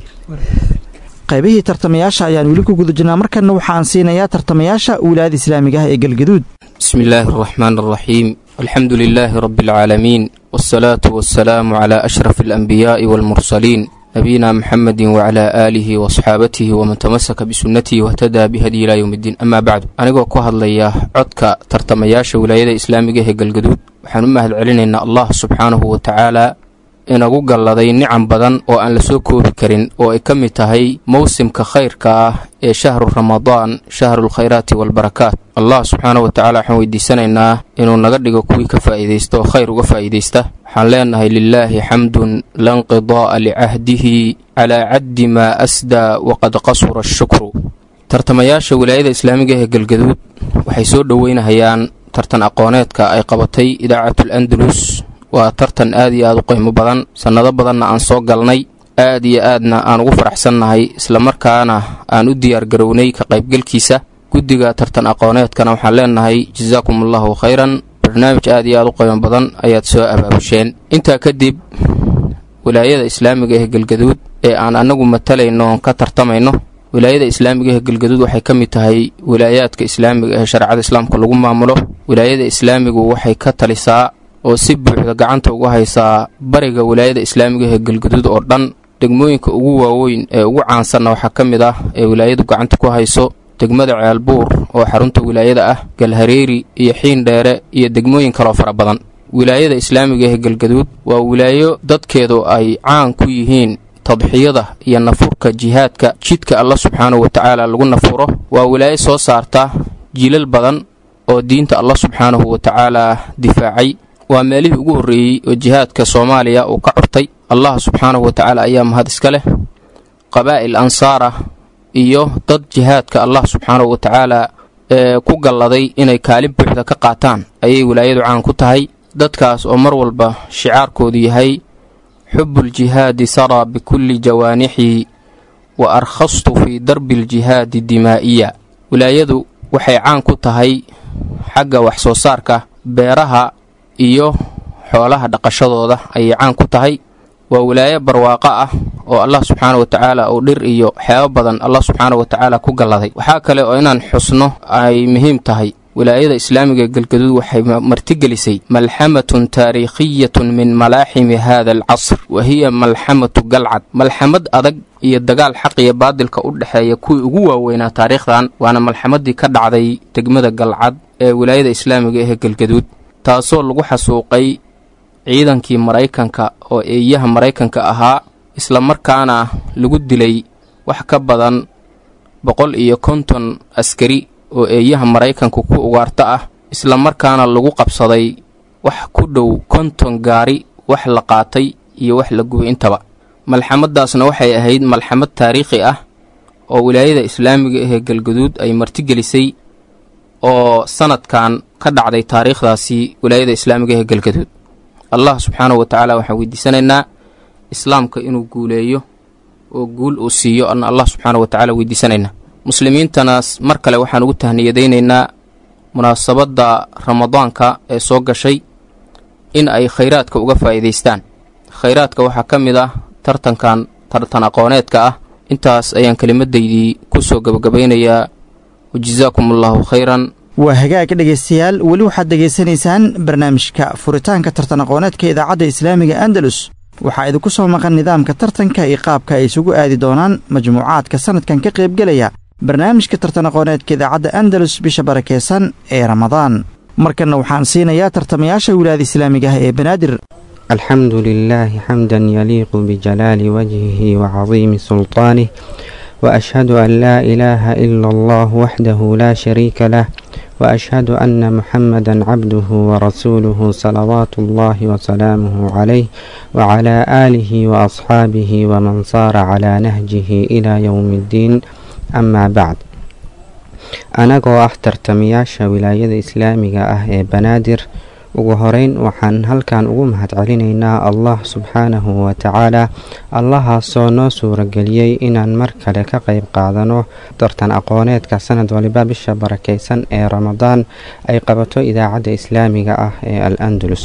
qaybihii tartamayaasha ayaan weli ku guda jirnaa markanna waxaan siinayaa tartamayaasha wilaayada islaamiga ah ee galgaduud بسم الله الرحمن الرحيم الحمد لله رب العالمين والصلاة والسلام على أشرف الأنبياء والمرسلين نبينا محمد وعلى آله وصحابته ومن تمسك بسنته واهتدى بهدي إلى يوم الدين أما بعد anigoo ku hadlaya codka tartamayaasha wilaayada islaamiga ee galgaduud waxaan u mahad celinaynaa allah subxaanahu wa tacaala inagu galladay nicam badan oo aan la soo koobi karin oo ay ka mid tahay mowsimka khayrka ah ee shahru ramadaan shahrulkhayraati waalbarakaat allah subxaana wa tacala waxaan weydiisanaynaa inuu naga dhigo kuwii ka faa'iidaysta oo khayr uga faa'iidaysta waxaan leenahay lilaahi xamdun lanqidaa'a licahdihi calaa caddi maa asdaa waqad qasura ashukru tartamayaasha wilaayada islaamiga ee galgaduud waxay soo dhoweynahayaan tartan aqooneedka ay qabatay idaacatul andalus waa tartan aad iyo aad u qiimo badan sannado badanna aan soo galnay aad iyo aadna aan ugu faraxsannahay islamarkaana aan u diyaargarownay ka qaybgelkiisa guddiga tartan aqooneedkana waxaan leenahay jasaakum allahu khayran barnaamij aad iyo aad u qiimo badan ayaad soo abaabusheen intaa kadib wilaayada islaamiga ee galgaduud ee aan annagu matalayno oon ka tartamayno wilaayada islaamiga ee galgaduud waxay ka mid tahay wilaayaadka islaamiga ee shareecada islaamka lagu maamulo wilaayada islaamigu waxay ka talisaa oo si buuxda gacanta uga haysaa bariga wilaayada islaamiga ee galgaduud oo dhan degmooyinka ugu waaweyn ee ugu caansanna waxaa ka mid ah ee wilaayadu gacanta ku hayso degmada ceelbuur oo xarunta wilaayada ah galhareeri iyo xiindheere iyo degmooyin kaloo fara badan wilaayada islaamiga ee galgaduud waa wilaayo dadkeedu ay caan ku yihiin tadxiyada iyo nafurka jihaadka jidka alla subxaanahu wa tacaala lagu nafuro waa wilaayo soo saarta jiilal badan oo diinta alla subxaanahu wa tacaala difaacay waa meelihii ugu horreeyey oo jihaadka soomaaliya uu ka curtay allah subxaanahu wa tacaala ayaa mahad iska leh qabaa'il ansaara iyo dad jihaadka allah subxaanahu wa tacaala ee ku galladay inay kaalin buuxda ka qaataan ayay wilaayadu caan ku tahay dadkaas oo mar walba shicaarkoodu yahay xubbuljihaadi saraa bikulli jawaanixii wa arkhastu fii darbi aljihaadi dimaa'iya wilaayadu waxay caan ku tahay xagga wax soo saarka beeraha iyo xoolaha dhaqashadooda ayay caan ku tahay waa wilaayo barwaaqo ah oo allah subxaana wa tacaala uu dhir iyo waxyaabo badan allah subxaana wa tacaala ku galladay waxaa kale oo inaan xusno ay muhiim tahay wilaayada islaamiga ee galgaduud waxay martigelisay malxamatun taariikhiyatun min malaaximi hada alcasr wa hiya malxamatu galcad malxamad adag iyo dagaal xaq iyo baadilka u dhexeeya kuwii ugu waaweynaa taariikhdan waana malxamadii ka dhacday degmada galcad ee wilaayada islaamiga ee galgaduud taasoo lagu xasuuqay ciidankii maraykanka oo eeyaha maraykanka ahaa isla markaana lagu dilay wax ka badan boqol iyo konton askari oo eeyaha maraykanku ku ugaarto ah isla markaana lagu qabsaday wax ku dhow konton gaari wax la qaatay iyo wax la gubay intaba malxamadaasna waxay ahayd malxamad taariikhi ah oo wilaayada islaamiga ahee galgaduud ay martigelisay oo sanadkan ka dhacday taariikhdaasi wilaayada islaamiga ahee galgaduud allah subxaanahu wa tacaala waxaan weydiisanaynaa islaamka inuu guuleeyo oo guul uu siiyo ana allah subxaanahu wa tacaala weydiisanaynaa muslimiintanaas mar kale waxaan ugu tahniyadaynaynaa munaasabadda ramadaanka ee soo gashay in ay khayraadka uga faa'iidaystaan khayraadka waxaa ka mid ah tartankan tartan aqooneedka ah intaas ayaan kelimadaydii ku soo gebagabaynayaa wajasaakum allahu khayran waa hagaaga dhegaystayaal weli waxaad dhegaysanaysaan barnaamijka furitaanka tartan aqooneedka idaacadda islaamiga andalus waxaa idinku soo maqan nidaamka tartanka iyo qaabka ay isugu aadi doonaan majmuucaadka sannadkan ka qaybgelaya barnaamijka tartan aqooneedka idaacadda andalus bisha barakeysan ee ramadaan markanna waxaan siinayaa tartamayaasha wilaayada islaamiga ah ee banaadir الحمد لله حمدا يليق بجلال وجهه وعظيم سلطانه وأشهد أن لا إله إلا الله وحده لا شريك له وأشهد أن محمدا عبده ورسوله صلوات الله وسلامه عليه وعلى آله وأصحابه ومن صار على نهجه إلى يوم الدين أما بعد anagoo ah tartamayaasha wilaayada islaamiga ah ee banaadir ugu horeyn waxaan halkan ugu mahadcelinaynaa allah subxaanahu wa tacaala allahaasoo noo suurageliyey inaan mar kale ka qayb qaadano tartan aqooneedka sanad waliba bisha barakeysan ee ramadaan ay qabato idaacadda islaamiga ah ee al andalus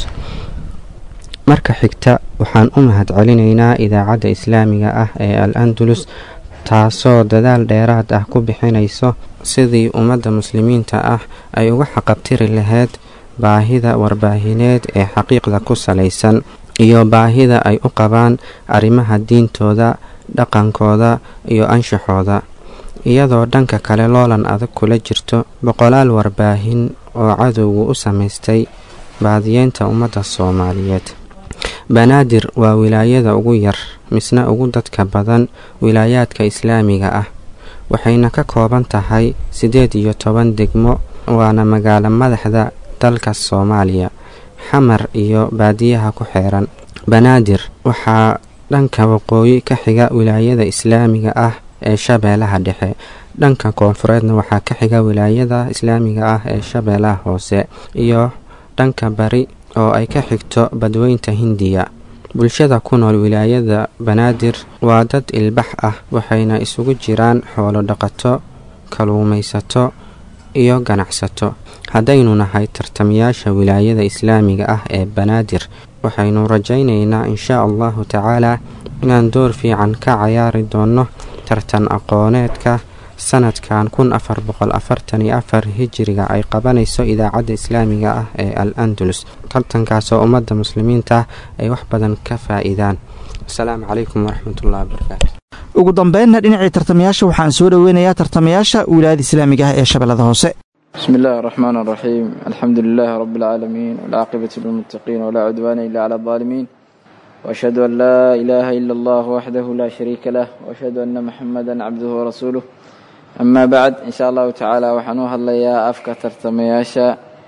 marka xigta waxaan u mahadcelinaynaa idaacadda islaamiga ah ee al andalus taasoo dadaal dheeraad ah ku bixinayso sidii ummadda muslimiinta ah ay uga xaqabtiri lahayd baahida warbaahineed ee xaqiiqda ku salaysan iyo baahida ay u qabaan arrimaha diintooda dhaqankooda iyo anshaxooda iyadoo dhanka kale loolan adag kula jirto boqolaal warbaahin oo cadowgu u samaystay baadiyeynta ummadda soomaaliyeed banaadir waa wilaayada ugu yar misna ugu dadka badan wilaayaadka islaamiga ah waxayna ka kooban tahay siddeed iyo toban degmo waana magaalo madaxda dalka soomaaliya xamar iyo baadiyaha ku xeeran banaadir waxaa dhanka waqooyi ka xiga wilaayada islaamiga ah ee shabeellaha dhexe dhanka koonfureedna waxaa ka xiga wilaayada islaamiga ah ee shabeellaha hoose iyo dhanka bari oo ay ka xigto badweynta hindiya bulshada ku nool wilaayada banaadir waa dad ilbax ah waxayna isugu jiraan xoolo dhaqato kaluumaysato iyo ganacsato haddaynu nahay tartamayaasha wilaayada islaamiga ah ee banaadir waxaynu rajaynaynaa inshaa allahu tacaalaa inaan door fiican ka cayaari doonno tartan aqooneedka sanadkan kun afar boqol afartan iyo afar hijiriga ay qabanayso idaacadda islaamiga ah ee al andalus tartankaasoo ummadda muslimiinta ay wax badan ka faa-iidaan asalaamu calaykum waraxmatullahi wabarakaatu ugu dambeynna dhinacii tartamayaasha waxaan soo dhoweynayaa tartamayaasha wilaayada islaamiga ah ee shabeellada hoose بسم الله الرحمن الرحيم الحمد لله رب العالمين والعاقبة للمتقين ولا عدوان إلا على الظالمين وأشهد أن لا إله إلا الله وحده لا شريك له وأشهد أن محمدا عبده ورسوله أما بعد إن شاء الله تعالى وحنوها الله يا أفكا ترتمياشا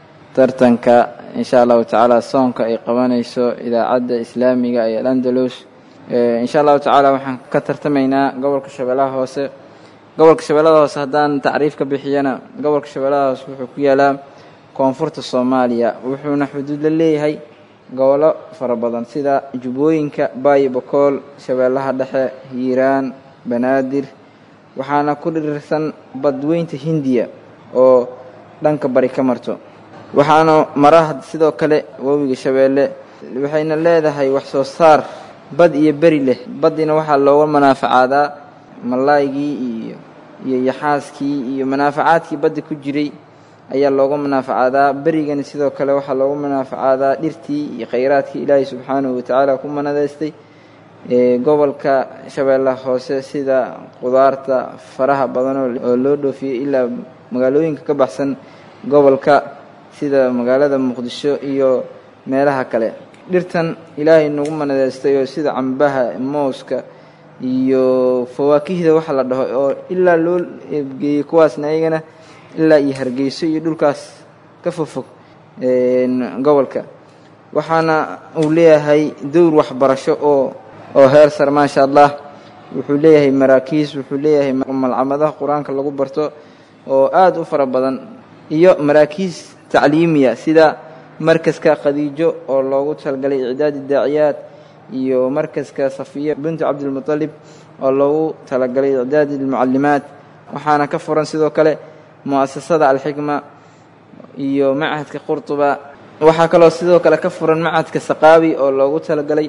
ترتنكا إن شاء الله تعالى صونك أي قوانيسو إذا عد إسلامي أي الأندلس إن شاء الله تعالى وحن كترتمينا قبل كشبلاه هوسه gobolka shabeellada hoose haddaan tacriif ka bixiyana gobolka shabeellada hoose wuxuu ku yaalaa koonfurta soomaaliya wuxuuna xuduud la leeyahay gobollo fara badan sida jubbooyinka baayo bokool shabeellaha dhexe hiiraan banaadir waxaana ku dhirirsan badweynta hindiya oo dhanka bari ka marto waxaana mara sidoo kale webiga shabeelle waxayna leedahay wax soo saar bad iyo beri leh baddiina waxaa looga manaaficaadaa malaaygii iyo iyo yaxaaskii iyo manaafacaadkii badda ku jiray ayaa looga manaaficaadaa berigana sidoo kale waxaa looga manaaficaadaa dhirtii iyo khayraadkii ilaahay subxaanahu watacaala ku manadaystay gobolka shabeellaha hoose sida qudaarta faraha badan oo loo dhoofiyey ilaa magaalooyinka ka baxsan gobolka sida magaalada muqdisho iyo meelaha kale dhirtan ilaahay nagu manadaystay oo sida cambaha mooska iyo fawaakihda waxa la dhaho oo ilaa loo eebgeeyey kuwaasna ayagana ilaa iyo hargeyso iyo dhulkaas ka fogfog gobolka waxaana uu leeyahay dowr waxbarasho oo oo heer sar maasha allah wuxuu leeyahay maraakiis wuxuu leeyahay malcamadaha qur-aanka lagu barto oo aada u fara badan iyo maraakiis tacliimiya sida markaska khadiijo oo loogu talgalay icdaadi daaciyaad iyo markaska safiya bintu cabdilmutalib oo loogu talagalay icdaadi almucalimaat waxaana ka furan sidoo kale mu'asasada alxikma iyo machadka qurtuba waxaa kaloo sidoo kale ka furan machadka saqaawi oo loogu talagalay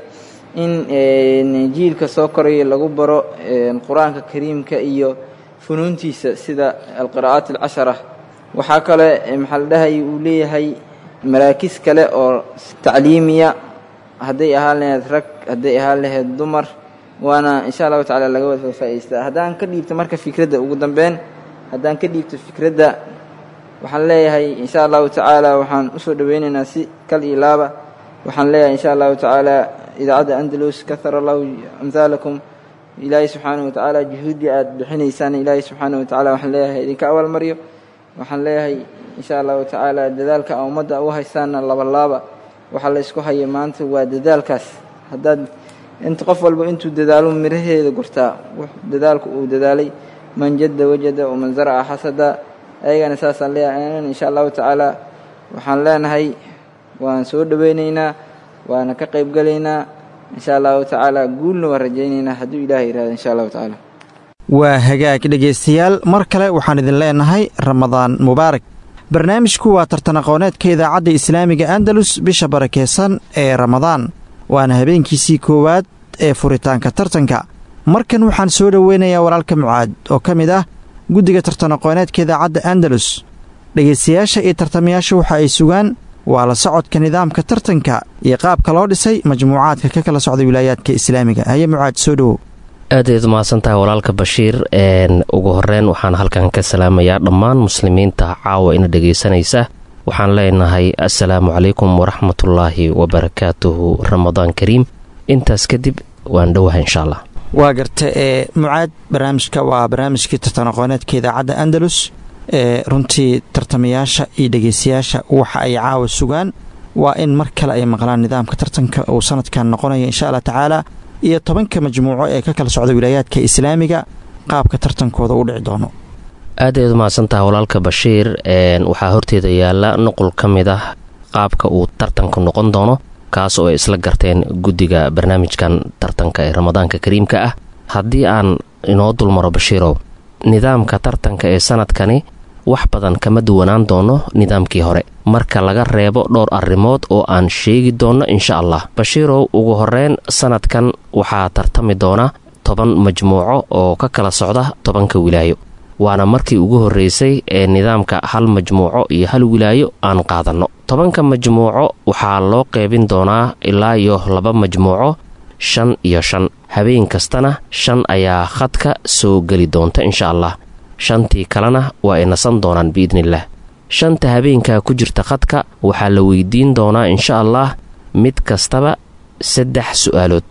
in jiilka soo koraya lagu baro qur-aanka kariimka iyo funuuntiisa sida alqira'aat alcashara waxaa kale maxaa la dhahay uu leeyahay maraakis kale oo tacliimiya hadday ahaan lahayd rag hadday ahaan lahayd dumar waana insha allahu tacala laga wada faa'idaystaa haddaan ka dhiibto marka fikradda ugu dambeyn haddaan ka dhiibto fikradda waxaan leeyahay insha allahu tacaala waxaan usoo dhoweynaynaa si kal iyo laaba waxaan leeyahay insha allahu tacaala idaacadda andalus kahara allahu amhaalakum ilaahay subxaanahu watacaala juhuuddii aada bixinaysaan ilaahay subxaanahu watacaala waxaan leeyahay idinka abaalmaryo waxaan leeyahay insha allahu tacaala dadaalka a ummadda u haysaana labalaaba waxaa la ysku haya maanta waa dadaalkaas haddaad inta qof walba intuu dadaalo miraheeda gortaa dadaalku uu dadaalay man jadda wajada waman zaraca xasada ayagana saasaan leeyahay insha allahu tacaala waxaan leenahay waan soo dhoweynaynaa waana ka qaybgalaynaa insha allahu tacaala guulna waan rajaynaynaa hadduu ilahay yihahdo insha allahu tacaala waa hagaag dhegaystayaal mar kale waxaan idin leenahay ramadaan mubaarak barnaamijku waa tartan aqooneedka idaacadda islaamiga andalus bisha barakeysan ee ramadaan waana habeenkiisii koowaad ee furitaanka tartanka markan waxaan soo dhoweynayaa walaalka mucaad oo ka mid ah guddiga tartan aqooneedka idaacadda andalus dhegaystayaasha iyo tartamayaasha waxa ay sugaan waa la socodka nidaamka tartanka iyo qaabka loo dhisay majmuucaadka ka kala socda wilaayaadka islaamiga haye mucaad soo dhowow aadayd umahadsantahay walaalka bashiir ugu horeyn waxaan halkan ka salaamayaa dhammaan muslimiinta caawa ina dhegaysanaysa waxaan leenahay assalaamu calaykum waraxmatullaahi wabarakaatuhu ramadaan kariim intaas kadib waan dhowaha insha allah waa garta ee mucaad barnaamijka waa barnaamijkii tartan aqooneedka idaacadda andalus ee runtii tartamayaasha iyo dhegaystayaasha waxa ay caawa sugaan waa in mar kale ay maqlaan nidaamka tartanka uu sanadkan noqonaya insha allah tacaala iyo tobanka majmuuco ee ka kala socda wilaayaadka islaamiga qaabka tartankooda u dhici doono aadayd umahadsantaha walaalka bashiir waxaa horteeda yaala nuqul ka mid ah qaabka uu tartanku noqon doono kaas oo ay isla garteen guddiga barnaamijkan tartanka ee ramadaanka kariimka ah haddii aan inoo dulmaro bashiirow nidaamka tartanka ee sanadkani wax badan kama duwanaan doono nidaamkii hore marka laga reebo dhowr arrimood oo aan sheegi doonno insha allah bashiirow ugu horeyn sanadkan waxaa tartami doona toban majmuuco oo ka kala socda tobanka wilaayo waana markii ugu horreysay ee nidaamka hal majmuuco iyo hal wilaayo aan qaadanno tobanka majmuuco waxaa loo qeybin doonaa ilaa iyo laba majmuuco shan iyo shan habeen kastana shan ayaa khadka soo geli doonta insha allah shantii kalena waa ay nasan doonaan biidnillaah shanta habeenkaa ku jirta khadka waxaa la weydiin doonaa insha allah mid kastaba saddex su'aalood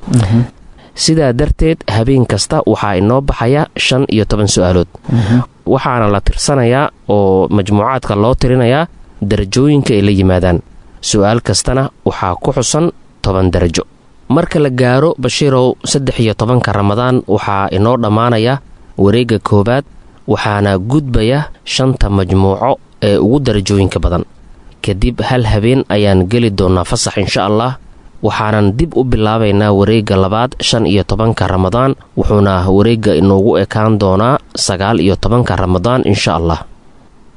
sidaa darteed habeen kasta waxaa inoo baxaya shan iyo toban su'aalood waxaana la tirsanayaa oo majmuucaadka loo tirinayaa darajooyinka ay la yimaadaan su'aal kastana waxaa ku xusan toban darajo marka la gaaro bashiirow saddex iyo tobanka ramadaan waxaa inoo dhammaanaya wareegga koowaad waxaana gudbaya shanta majmuuco ee ugu darajooyinka badan kadib hal habeen ayaan geli doonnaa fasax insha allah waxaanan dib u bilaabaynaa wareegga labaad shan iyo tobanka ramadaan wuxuuna wareegga inoogu ekaan doonaa sagaal iyo tobanka ramadaan insha allah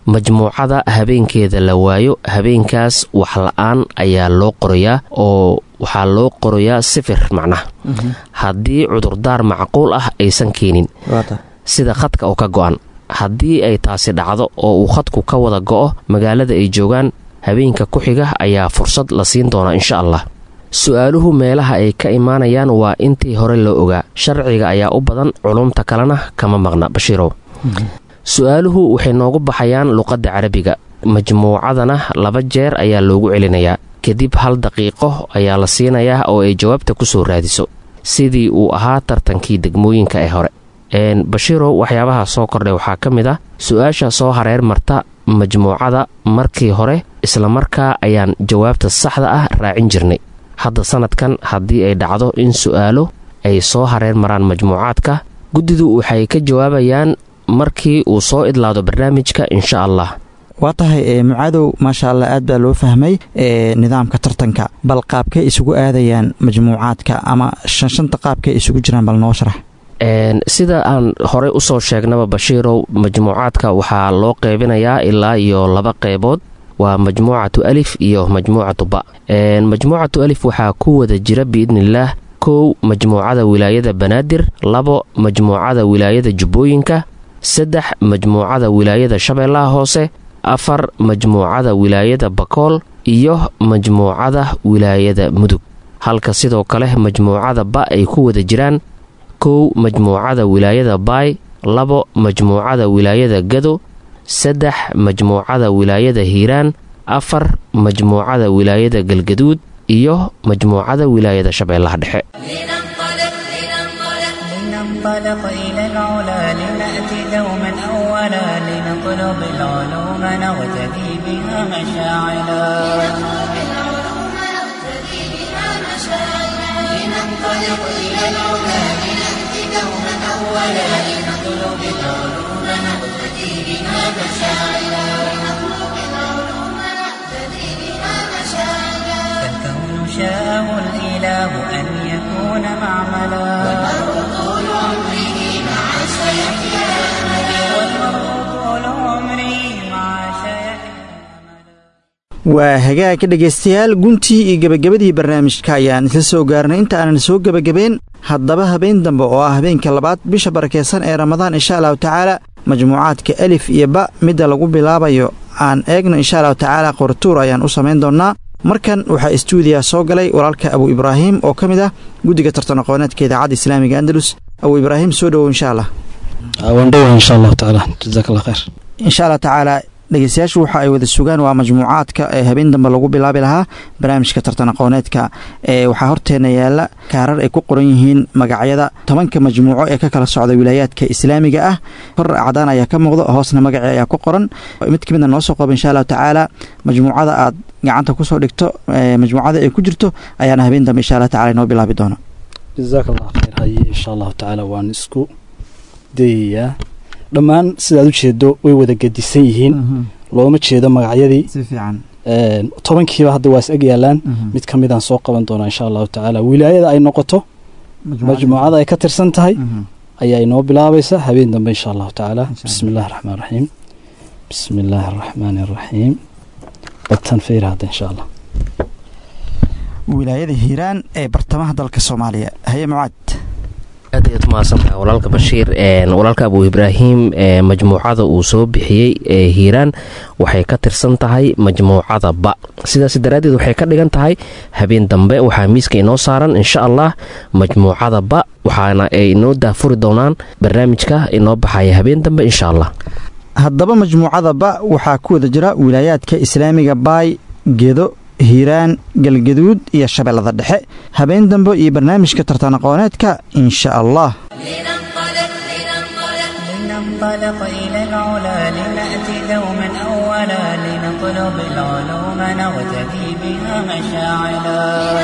majmuucada habeenkeeda la waayo habeenkaas wax la-aan ayaa loo qorayaa oo waxaa loo qorayaa sifir macnaha haddii cudurdaar macquul ah aysan keenin sida khadka oo ka go-an haddii ay taasi dhacdo oo uu khadku ka wada go'o magaalada ay joogaan habeenka ku xiga ayaa fursad la siin doonaa insha allah su-aaluhu meelaha ay ka imaanayaan waa intii hore loo ogaa sharciga ayaa u badan culumta kalena kama maqna bashiirow su-aaluhu waxay noogu baxayaan luqadda carabiga majmuucadana laba jeer ayaa loogu celinayaa kadib hal daqiiqo ayaa la siinayaa oo ay jawaabta ku soo raadiso sidii uu ahaa tartankii degmooyinka ee hore bashiirow waxyaabaha soo kordhay waxaa ka mid ah su-aasha soo hareer marta majmuucada markii hore islamarkaa ayaan jawaabta saxda ah raacin jirnay hadda sanadkan haddii ay dhacdo in su-aalo ay soo hareer maraan majmuucaadka guddidu waxay ka jawaabayaan markii uu soo idlaado barnaamijka insha allah waa tahay mucaadow maasha allah aad baa loo fahmay nidaamka tartanka bal qaabkay isugu aadayaan majmuucaadka ama shanshanta qaabkay isugu jiraan bal noo sharax sida aan horey usoo sheegnaba bashiirow majmuucaadka waxaa loo qeybinayaa ilaa iyo laba qeybood waa majmuucatu alif iyo majmuucatu ba majmuucatu alif waxaa ku wada jira biidniillaah kow majmuucada wilaayada banaadir labo majmuucada wilaayada jubbooyinka saddex majmuucada wilaayada shabeellaha hoose afar majmuucada wilaayada bakool iyo majmuucada wilaayada mudug halka sidoo kale majmuucada ba ay ku wada jiraan kow majmuucada wilaayada baay labo majmuucada wilaayada gado saddex majmuucada wilaayada hiiraan afar majmuucada wilaayada galgaduud iyo majmuucada wilaayada shabeellaha dhexe لننطلق إلى العلا لنأتي دوما أولا لنطلب العلوم نغتدي بها مشاعلا لننطلق إلى العلا لنأتي دوما أولا لنطلب العلوم نغتدي بها مشاعلا فالكون شاءه الإله أن يكون معملا والمرء طول عمره مع شيخه والمرء طول عمره مع شيخه waa hagaagka dhegaystayaal guntii iyo gebagabadii barnaamijka ayaan isla soo gaarnay inta aanan soo gebagabeyn haddaba habeen dambe oo ah habeenka labaad bisha barakeysan ee ramadaan insha allahu tacaala majmuucaadka alif iyo ba midda lagu bilaabayo aan eegno insha allahu tacaala qoratuur ayaan u samayn doonnaa markan waxaa istuudiya soo galay walaalka abu ibraahim oo ka mid ah guddiga tartan aqooneedka idaacadda islaamiga andalus abu ibraahim soo dhowow insha allah waandhowa insha allahu tacaala jazaak allah khayr insha allah tacaala dhegeystayaashu waxa ay wada sugaan waa majmuucaadka ee habeen dambe lagu bilaabi lahaa barnaamijka tartan aqooneedka ee waxaa horteena yaala kaarar ay ku qoran yihiin magacyada tobanka majmuuco ee ka kala socda wilaayaadka islaamiga ah kor cadaan ayaa ka muuqda hoosna magacii ayaa ku qoran mid ka midna noo soo qoba insha allahu tacaala majmuucada aad gacanta kusoo dhigto majmuucada ay ku jirto ayaana habeen dambe insha allah tacala inoo bilaabi doona jazaak allah khayr haye insha allahu tacaala waan isku dayayaa dhammaan sidaad u jeedo way wada gedisan yihiin looma jeedo magacyadii si fiican tobankiiba hadda waa is eg yaalaan mid ka midaan soo qaban doonaa insha allahu tacaala wilaayada ay noqoto majmuucada ay ka tirsan tahay ayaa inoo bilaabaysa habeen dambe insha allahu tacaala bismi illahi raxmaan raxiim bismi illaahi araxmaani araxiim badtan feyra hadda insha allah wilaayada hiiraan ee bartamaha dalka soomaaliya haye mucaad aad ayaad umahadsantaha walaalka bashiir walaalka abu ibraahim majmuucada uu soo bixiyey ee hiiraan waxay ka tirsan tahay majmuucada ba sidaas daraaddeed waxay ka dhigan tahay habeen dambe waxaa miiska inoo saaran insha allah majmuucada ba waxaana ay inoo daafuri doonaan barnaamijka inoo baxaya habeen dambe insha allah haddaba majmuucada ba waxaa ku wada jira wilaayaadka islaamiga baay gedo hiiraan galgaduud iyo shabeellada dhexe habeen dambe iyo barnaamijka tartan aqooneedka insha allah لننطلق إلى العلا لنأتي دوما أولا لنطلب العلوم نغتدي بها مشاعلا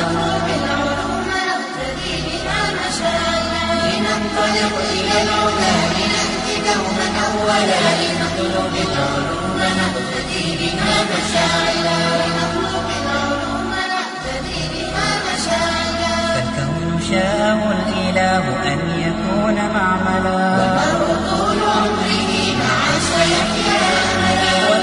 لننطلق إلى العلا لنأتي دوما أولا لنطلب العلوم نغتدي بها مشاعلا فالكون شاءه الإله أن يكون معملا والمرء طول عمره مع شيخه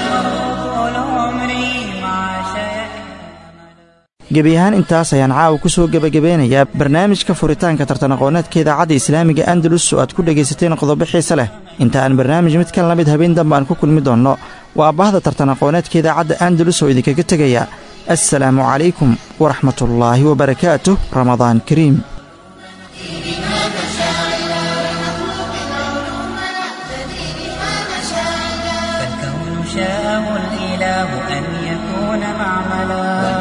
gebi ahaan intaas ayaan caawa ku soo gebagabeynayaa barnaamijka furitaanka tartan aqooneedka idaacadda islaamiga andalus oo aad ku dhegaysateen qodobo xiise leh inta aan barnaamij mid kan la mid habeen dambe aan ku kulmi doonno waa bahda tartan aqooneedka idaacadda andalus oo idinkaga tegaya assalaamu calaykum waraxmatullaahi wabarakaatuh ramadaan kariim فالكون شاءه الإله أن يكون معملا